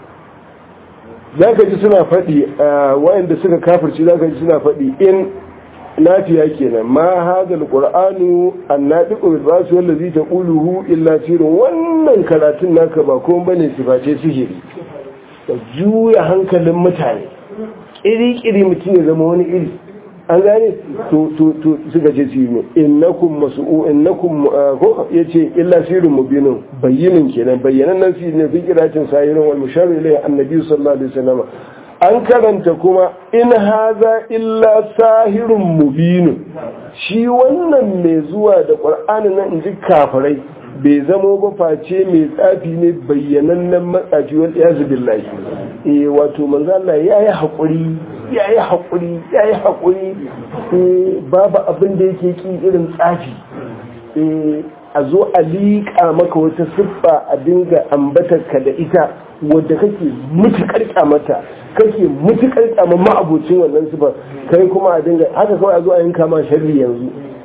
zaka ji suna faɗi wayanda suka kafirci zaka ji suna faɗi in lafiya kenan ma hada alqur'anu annadiqu bil bas wallazi taquluhu illa sirrun wannan karatun naka ba ko bane siface sihiri ka juya hankalin mutane kiri-kiri mutum ya zama wani iri an gane to to to suka ce shi ne innakum mas'u innakum ko yace illa sirrun mubinun bayyinin kenan bayyanan nan shi ne fi kiratin sayirin wal musharri ilayhi annabi sallallahu alaihi wasallam an karanta kuma in haza illa sahirun mubinu shi wannan mai zuwa da ƙwar'ani nan in ji kafirai bai zamo ba face mai tsafi ne bayyanannen matsafi wal iyazu billahi eh wato manzo Allah yayi hakuri yayi hakuri yayi hakuri eh babu abin da yake ki irin tsafi eh a zo a liƙa maka wata siffa a dinga ambatar ka da ita wadda kake mutukar kyamata kake mutukar kyamar ma'abocin wannan sifar kai kuma a dinga haka kawai a zo a yanka ma sharri yanzu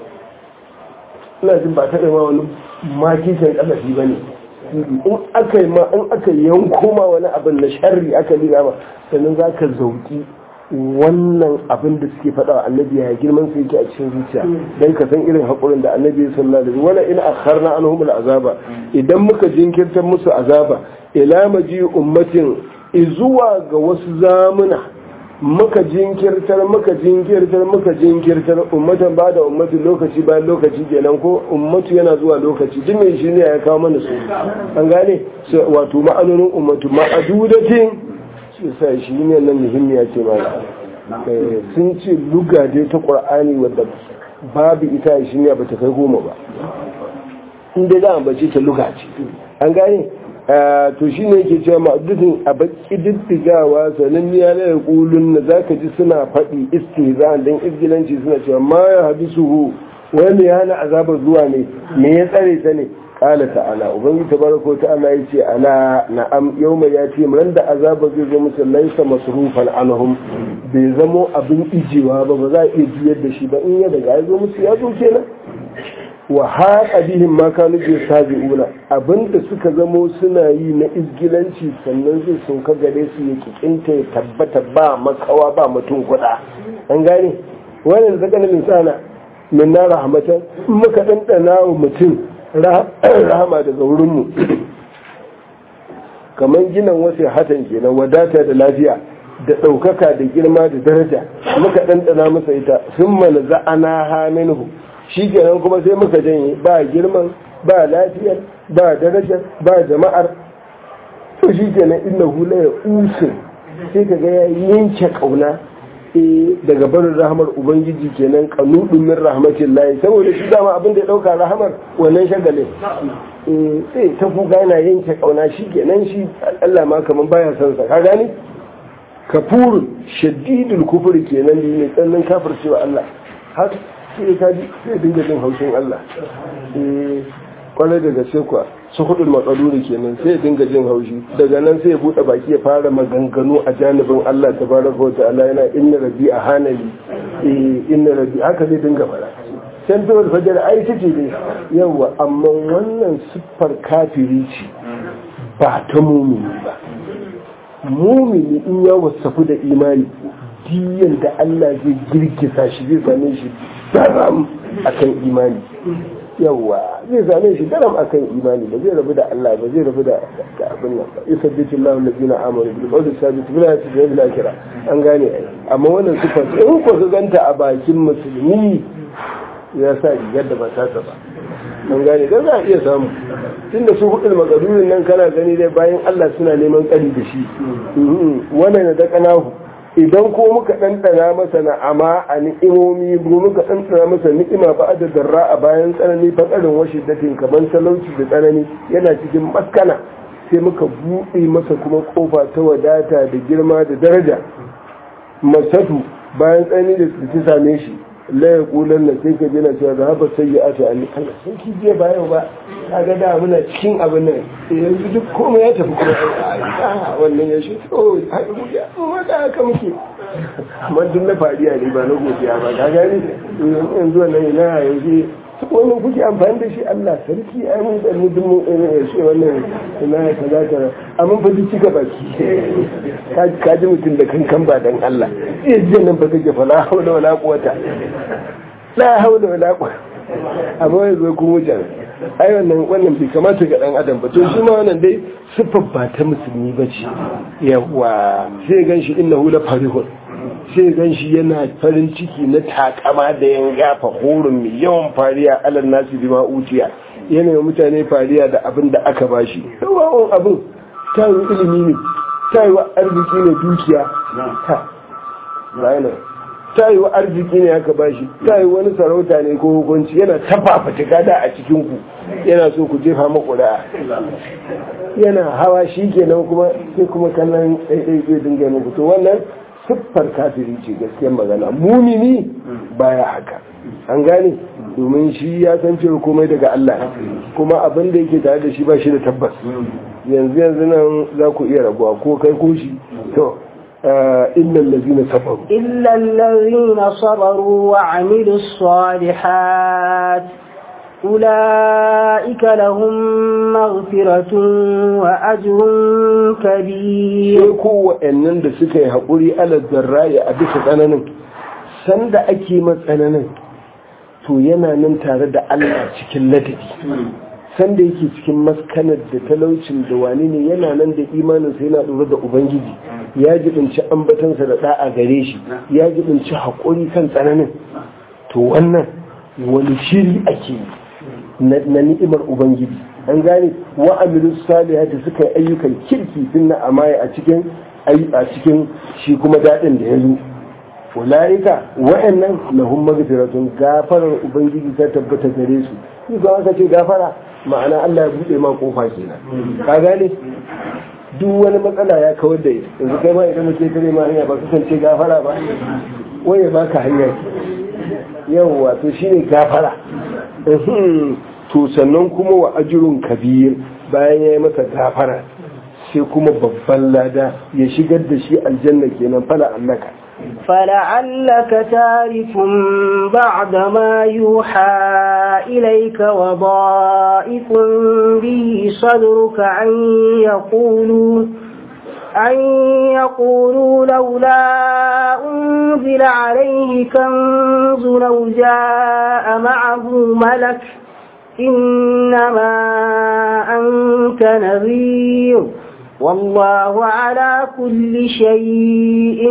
ina jin ba ta ma wani makishin kasafi ba ne in aka yi ma in aka yanko ma wani abin na sharri aka liga ma sannan za ka zauki wannan abin da suke faɗa wa annabi ya girman su yake a cikin zuciya dan ka san irin haƙurin da annabi ya sallallahu alaihi wala in akharna anhum azaba idan muka jinkirtar musu azaba ila maji ummatin izuwa ga wasu zamuna muka jinkirtar muka jinkirtar muka jinkirtar ummatan ba da ummatu lokaci bayan lokaci kenan ko ummatu yana zuwa lokaci duk mai shi ne ya kawo mana su an gane wato ma'anonin ummatu ma'adudatin shi sa shi ne nan muhimmiya ce mana sun ce luga dai ta qur'ani wadda babu ita shi ne ba ta kai goma ba in dai za a bace ta luga ce an gane to shi ne yake cewa ma'adudin a baki diddigawa sanin ya na ya kulun na za ka ji suna faɗi istihza don izgilanci suna cewa ma ya haɗu suhu wani ya hana azabar zuwa ne me ya tsare ta ne kala ta'ala ubangi tabaraka ta'ala ya ce ala na'am yawma ya ce ran da azabar zai zo musu laisa masrufan anhum bai zamo abin ijewa ba ba za a iya juyar da shi ba in ya daga ya zo musu ya zo kenan wa haƙa bihin ma kanu bi sabi'una abinda suka zamo suna yi na izgilanci sannan zai sauka gare su ya kikinta ya tabbata ba makawa ba mutum kuɗa an gane wannan zaka na insana min na rahmatan muka ɗanɗana wa mutum rahama daga wurinmu kamar ginan wasu hatan kenan wadata da lafiya da ɗaukaka da girma da daraja muka ɗanɗana masa ita sun mana za'ana ha minhu shi kenan kuma sai muka janye ba girman ba lafiyar ba darajar ba jama'ar to shi kenan inna hula ya usin sai ka ga ya yanke kauna daga barin rahamar ubangiji kenan kanudun min rahmatin layi saboda shi dama abin da ya dauka rahamar wannan shagalin sai ta kuka yana yanke kauna shi kenan shi Allah ma kaman baya son sa ka gani kafurun shaddidul kufri kenan ne tsannan kafircewa Allah har sai ka ji sai dinga jin haushin Allah kwarai daga sai kuwa su hudul matsaluri kenan sai ya dinga jin haushi daga nan sai ya bude baki ya fara maganganu a janibin Allah tabaraka wa ta'ala yana inna rabbi a hanali inna rabbi haka zai dinga fara can to fajar ai take ne yawa amma wannan siffar kafiri ce ba ta mumini ba mumini in ya wasafu da imani diyan da Allah zai girgiza shi zai same shi daram akan imani yawa zai same shi daram akan imani ba zai rabu da Allah ba zai rabu da abin nan ba yusabbitu Allahu allazina amanu bil qawli sabit bil hayati bil akhirah an gane amma wannan sifar in ko ka ganta a bakin musulmi ya sa rigar da ba ta ba an gane dan za a iya samu tunda su hudul magadurin nan kana gani dai bayan Allah suna neman tsari da shi wannan da kanahu idan ko muka ɗanɗana masa na'ama a ni'imomi ko muka ɗanɗana masa ni'ima ba da darra a bayan tsanani fatsarin washi datin kaman talauci da tsanani yana cikin maskana sai muka buɗe masa kuma kofa ta wadata da girma da daraja masatu bayan tsanani da ta same shi la ya kulan na sai ka jina cewa da haɓa sai ya ata an Allah sun ki je ba yau ba ka ga da muna cikin abin nan yanzu duk komai ya tafi kuma a wannan ya shi to haka muke amma da haka muke amma duk na fariya ne ba na godiya ba ka gani yanzu wannan ina yanzu wannan kuke amfani da shi Allah sarki ai mun da mu duk mun shi wannan ina kaza kaza amma fa duk cika baki ka ji mutum da kankan ba dan Allah eh jiya nan ba kake fa la haula wala quwata la haula wala quwata amma yanzu kun wuce ai wannan wannan bai kamata ga dan adam ba to shi ma wannan dai sifar ba ta musulmi ba ce yawa sai gan shi innahu la farihun sai gan shi yana farin ciki na takama da yan gafa horin mai yawan fariya alal nasi bima utiya yana yi mutane fariya da abin da aka bashi yawan abin ta yi ilimi ne ta yi wa arziki ne dukiya ta bayanan ta yi wa arziki ne aka bashi ta yi wani sarauta ne ko hukunci yana tafafa da a cikin ku yana so ku jefa makura yana hawa shi kenan kuma sai kuma kallon ɗaiɗai zai dinga muku to wannan siffar kafiri ce gaskiyar magana mumini baya haka an gane domin shi ya san cewa komai daga Allah kuma abin da yake tare da shi ba shi da tabbas yanzu yanzu nan za ku iya rabuwa ko kai ko shi to إلا الذين صبروا إلا الذين صبروا وعملوا الصالحات أولئك لهم مغفرة وأجر كبير ko wa'annan da suka yi haƙuri ala zarraya a bisa tsananin sanda ake matsananin to yana nan tare da Allah cikin ladabi sanda yake cikin maskanar da talaucin da wani ne yana nan da imaninsa yana ɗora da ubangiji ya jibinci ambatansa da ɗa'a gare shi ya jibinci haƙuri kan tsananin to wannan wani shiri ake yi na ni'imar ubangiji an gane wa amilu salihati suka yi ayyukan kirki sun na amaya a cikin a cikin shi kuma daɗin da ya zo ulaika wa'annan lahum maghfiratun gafarar ubangiji ta tabbata gare su ni ga aka ce gafara ma'ana Allah ya bude ma kofa kenan ka gane duk wani matsala ya kawar da ita yanzu kai ma idan muke kare ma hanya ba kasance gafara ba wai ya baka hanya yawwa to shine gafara to sannan kuma wa ajrun kabir bayan ya yi masa gafara sai kuma babban lada ya shigar da shi aljanna kenan fala annaka فلعلك تارك بعد ما يوحى إليك وضائف به صدرك أن يقولوا أن يقولوا لولا أنزل عليه كنز لو جاء معه ملك إنما أنت نذير والله على كل شيء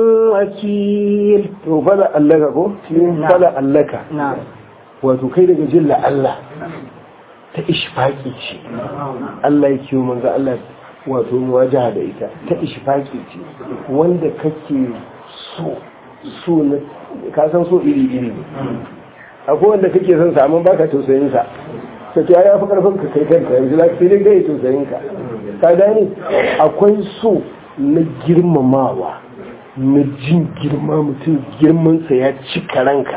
وكيل فلا ألك كو فلا ألك نعم wato kai daga jin Allah ta ishfaki ce Allah ya kiwo manzo Allah wato muwajaha da ita ta ishfaki ce wanda kake so so na ka san so iri iri ne akwai wanda kake son sa amma baka tausayin sa sai ya fi karfin ka kai kanka yanzu za ka sai dai kai tausayin ka ka gane akwai so na girmamawa na jin girma mutum girmansa ya cika ranka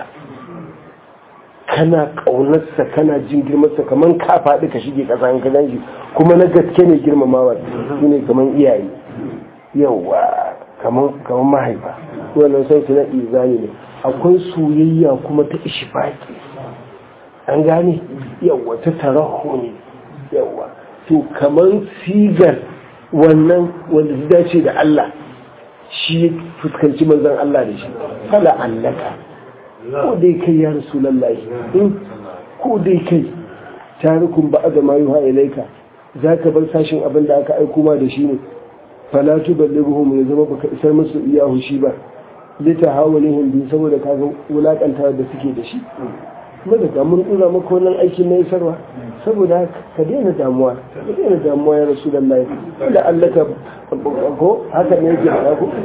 kana ƙaunarsa kana jin girmansa kamar ka faɗi ka shige ƙasa ka gan shi kuma na gaske ne girmamawa su ne kamar iyaye yawa kamar mahaifa wannan son su na izani ne akwai soyayya kuma ta ishifaki an gane yawa ta tarahu ne yawa to kaman sigar wannan wanda ya dace da Allah shi fuskanci manzon Allah da shi fala allaka ko dai kai ya rasulullahi ko dai kai tarikun ba da ma yuha ilaika zaka bar sashin abin da aka aiko ma da shi ne fala tuballighuhum ya zama baka isar musu iyahu shi ba lita hawalihim bi saboda kaga wulakanta da suke da shi kuma da mun dura maka wannan aikin na isarwa saboda ka daina damuwa ka daina damuwa ya rasulullahi da Allah ka ko haka ne yake faɗa ko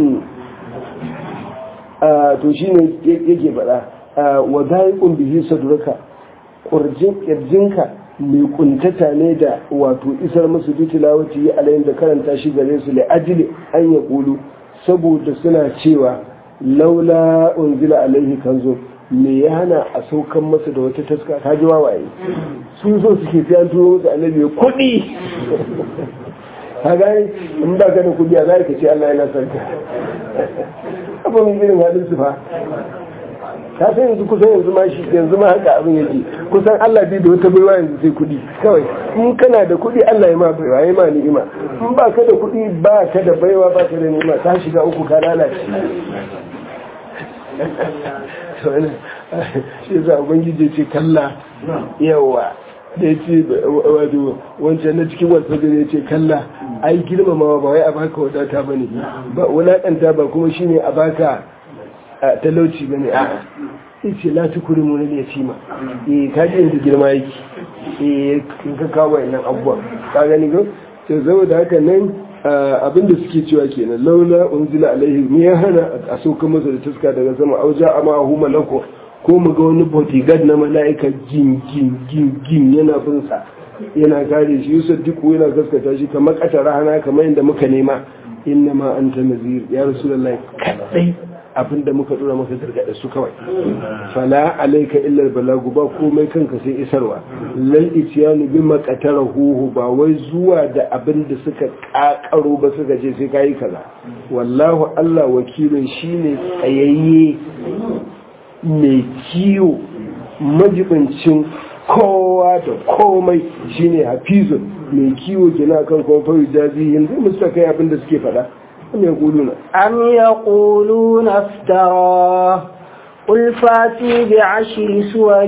to shine yake faɗa wa da'iqun bihi sadruka kurjin kirjinka mai kuntata ne da wato isar musu bi tilawati alayin da karanta shi gare su li ajli an ya kulu saboda suna cewa laula unzila alaihi kanzo me ya hana a saukan masa da wata taska ta ji wawaye sun so suke fi an turo musu annabi kuɗi ka gani in ba ka da kuɗi a zai ka ce Allah yana sarka abin irin halin su fa ka san yanzu kusan yanzu ma shi yanzu ma haka abin yake kusan Allah bai da wata baiwa yanzu sai kuɗi kawai in kana da kuɗi Allah ya ma baiwa ya ma ni'ima in ba ka da kuɗi ba ka da baiwa ba ka da ni'ima ta shiga uku ka lalace shi za ubangiji ce kalla yawa da ya ce wato wancan na cikin wasu ya ce kalla ai girmamawa ba wai a baka wadata ba ne ba wulaƙanta ba kuma shine a baka talauci ba ne a'a sai ce la tukuri mu ne yatima eh ka ji inda girma yake eh kin ka kawo wannan abubuwa ka gani ko to saboda haka nan abinda suke cewa kenan laula unzila alaihi me ya hana a sauka masa da tuska daga sama auja amma hu malako ko mu ga wani bodyguard na mala'ika gin gin gin gin yana bin sa yana kare shi yusuf duk yana gaskata shi kamar katara hana kamar yadda muka nema inna ma anta nazir ya rasulullahi kadai abin da muka dora maka gargaɗa su kawai fala alaika illar balagu ba komai kanka sai isarwa lal itiyanu bi huhu ba wai zuwa da abin da suka kakaro ba suka je sai kayi kaza wallahu Allah wakilin shine tsayayye mai kiyo majibincin kowa da komai shine hafizun mai kiwo gina kan kuma fa jazi yanzu musta kai abin da suke faɗa أم يقولون أم يقولون افتراه قل فاتوا بعشر سور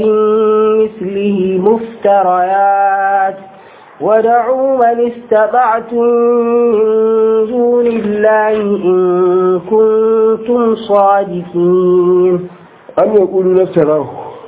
مثله مفتريات ودعوا من استطعتم من دون الله إن كنتم صادقين أم يقولون افتراه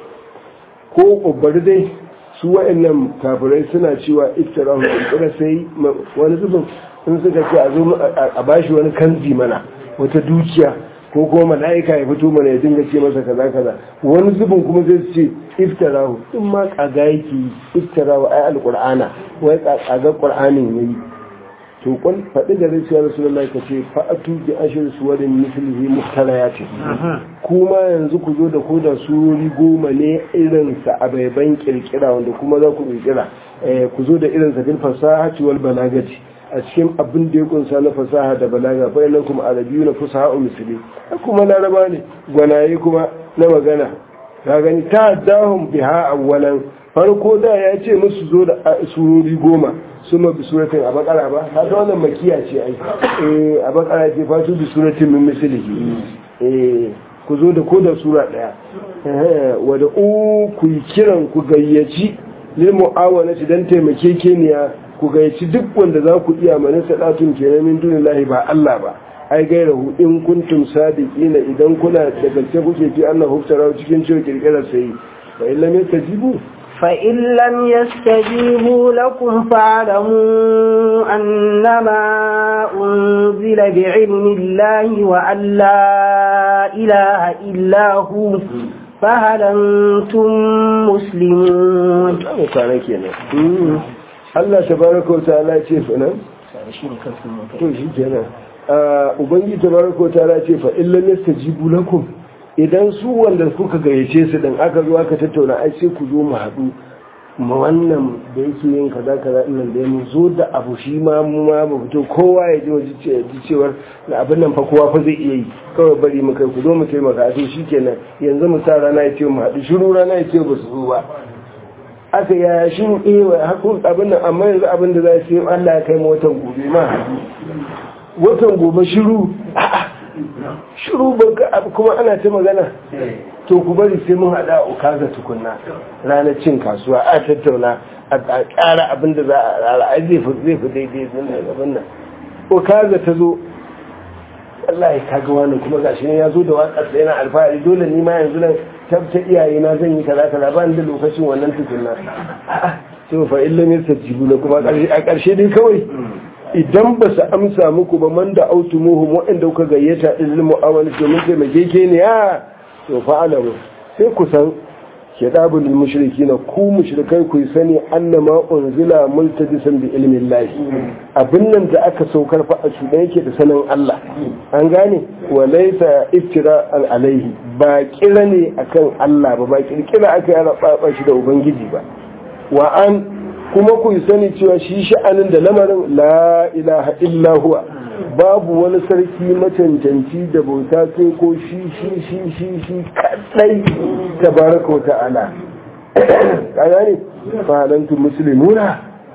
ko ƙubbar dai su wa'annan kafirai suna cewa iftirahu ƙirƙira sai wani zubin in suka ce a zo a bashi wani kanzi mana wata dukiya ko kuma mala'ika ya fito mana ya dinga ce masa kaza kaza wani zubin kuma zai ce iftarahu in ma kaga yake iftarahu ai alqur'ana wai kaga qur'anin yayi to kun faɗi da rai ya rasulullahi ka ce fa'atu bi ashir suwarin mislihi muhtarayati kuma yanzu ku zo da ko da surori goma ne irin sa abaiban kirkira wanda kuma za ku kirkira ku zo da irin sa fil fasahati wal balagati a cikin abin da ya kunsa na fasaha da balaga fa nan kuma arabiyu na fasaha misli kuma laraba ne gwanaye kuma na magana ka gani ta dahum biha awwalan farko da ya ce musu zo da surori goma suma bi suratin a bakara ba ta ta wannan makiya ce ai eh a bakara ce fatu bi suratin min mislihi eh ku zo da koda sura daya eh wa da u ku kiran ku gayyaci lil mu'awanati dan taimakekeniya ku gayyaci duk wanda za ku iya mani sadatun kenan min dunillahi ba Allah ba ai gairahu in kuntum sadiqina idan kuna da gaske kuke fi Allah huftara cikin cewa kirkirar sai fa in lam yastajibu فإن لم يستجيبوا لكم فاعلموا أنما أنزل بعلم الله وأن لا إله إلا هو فهل أنتم مسلمون Allah tabaraka wa ta'ala ce fa nan to shi kenan ubangi tabaraka wa ta'ala ce fa illam yastajibu lakum idan su wanda kuka gayyace su dan aka zo aka tattauna ai sai ku zo mu haɗu ma wannan da yake yin kaza kaza ɗin da ya mu zo da abu shi ma mu ma mu fito kowa ya ji waje ji cewar na abin nan fa kowa fa zai iya yi kawai bari mu kai ku zo mu taimaka a to shikenan yanzu mu sa rana ya ce mu haɗu shiru rana ya ce ba su zo ba aka ya shi ewa hakun abin nan amma yanzu abin da za su yi Allah ya kai mu watan gobe ma watan gobe shiru a'a shiru ba kuma ana ta magana to ku bari sai mun hada a ukaza tukunna ranar cin kasuwa a tattauna a ƙara abin da za a rara ai zai fi zai fi daidai zan abin nan ukaza ta zo Allah ya kaga wani kuma gashi ne ya zo da waƙar yana alfahari dole ni ma yanzu nan tabta iyaye na zan yi kaza kaza ba ni da lokacin wannan tukunna to fa illa ne tajibu la kuma a ƙarshe dai kawai idan ba su amsa muku ba man da autumuhum waɗanda kuka gayyata ilil mu'amala domin taimake ne ya to fa alamu sai ku san kidabul mushrikina ku mushrikai ku sani annama unzila multadisan bi ilmin lahi abin nan da aka saukar fa a shuɗe yake da sanin Allah an gane wa laysa iftira al alaihi ba kira ne akan Allah ba ba kirkira aka yi raba shi da ubangiji ba wa an kuma ku sani cewa shi sha'anin da lamarin la ilaha illa huwa babu wani sarki macancanci da bauta sai ko shi shi shi shi shi kadai tabaraka wa ta'ala kaga ne fahalantu muslimuna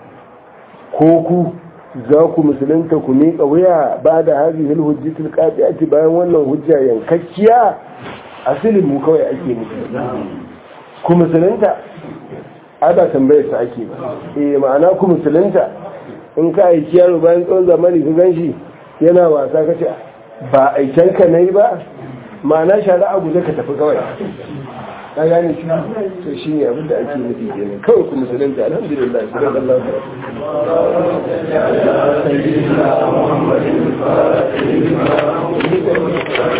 ko ku za ku musulunta ku miƙa wuya ba da hadhihi alhujjatul qati'ati bayan wannan hujja yankakkiya asilin mu kawai ake musu ku musulunta ada tambayar sa ake ba eh ma'ana ku musulunta in ka aiki yaro bayan tsawon zamani ka ganshi yana wasa ka ce ba aiken ka nayi ba ma'ana shari'a guje ka tafi kawai ka gane shi to shi ne abin da ake nufi kenan kawai ku musulunta alhamdulillah sallallahu alaihi wa sallam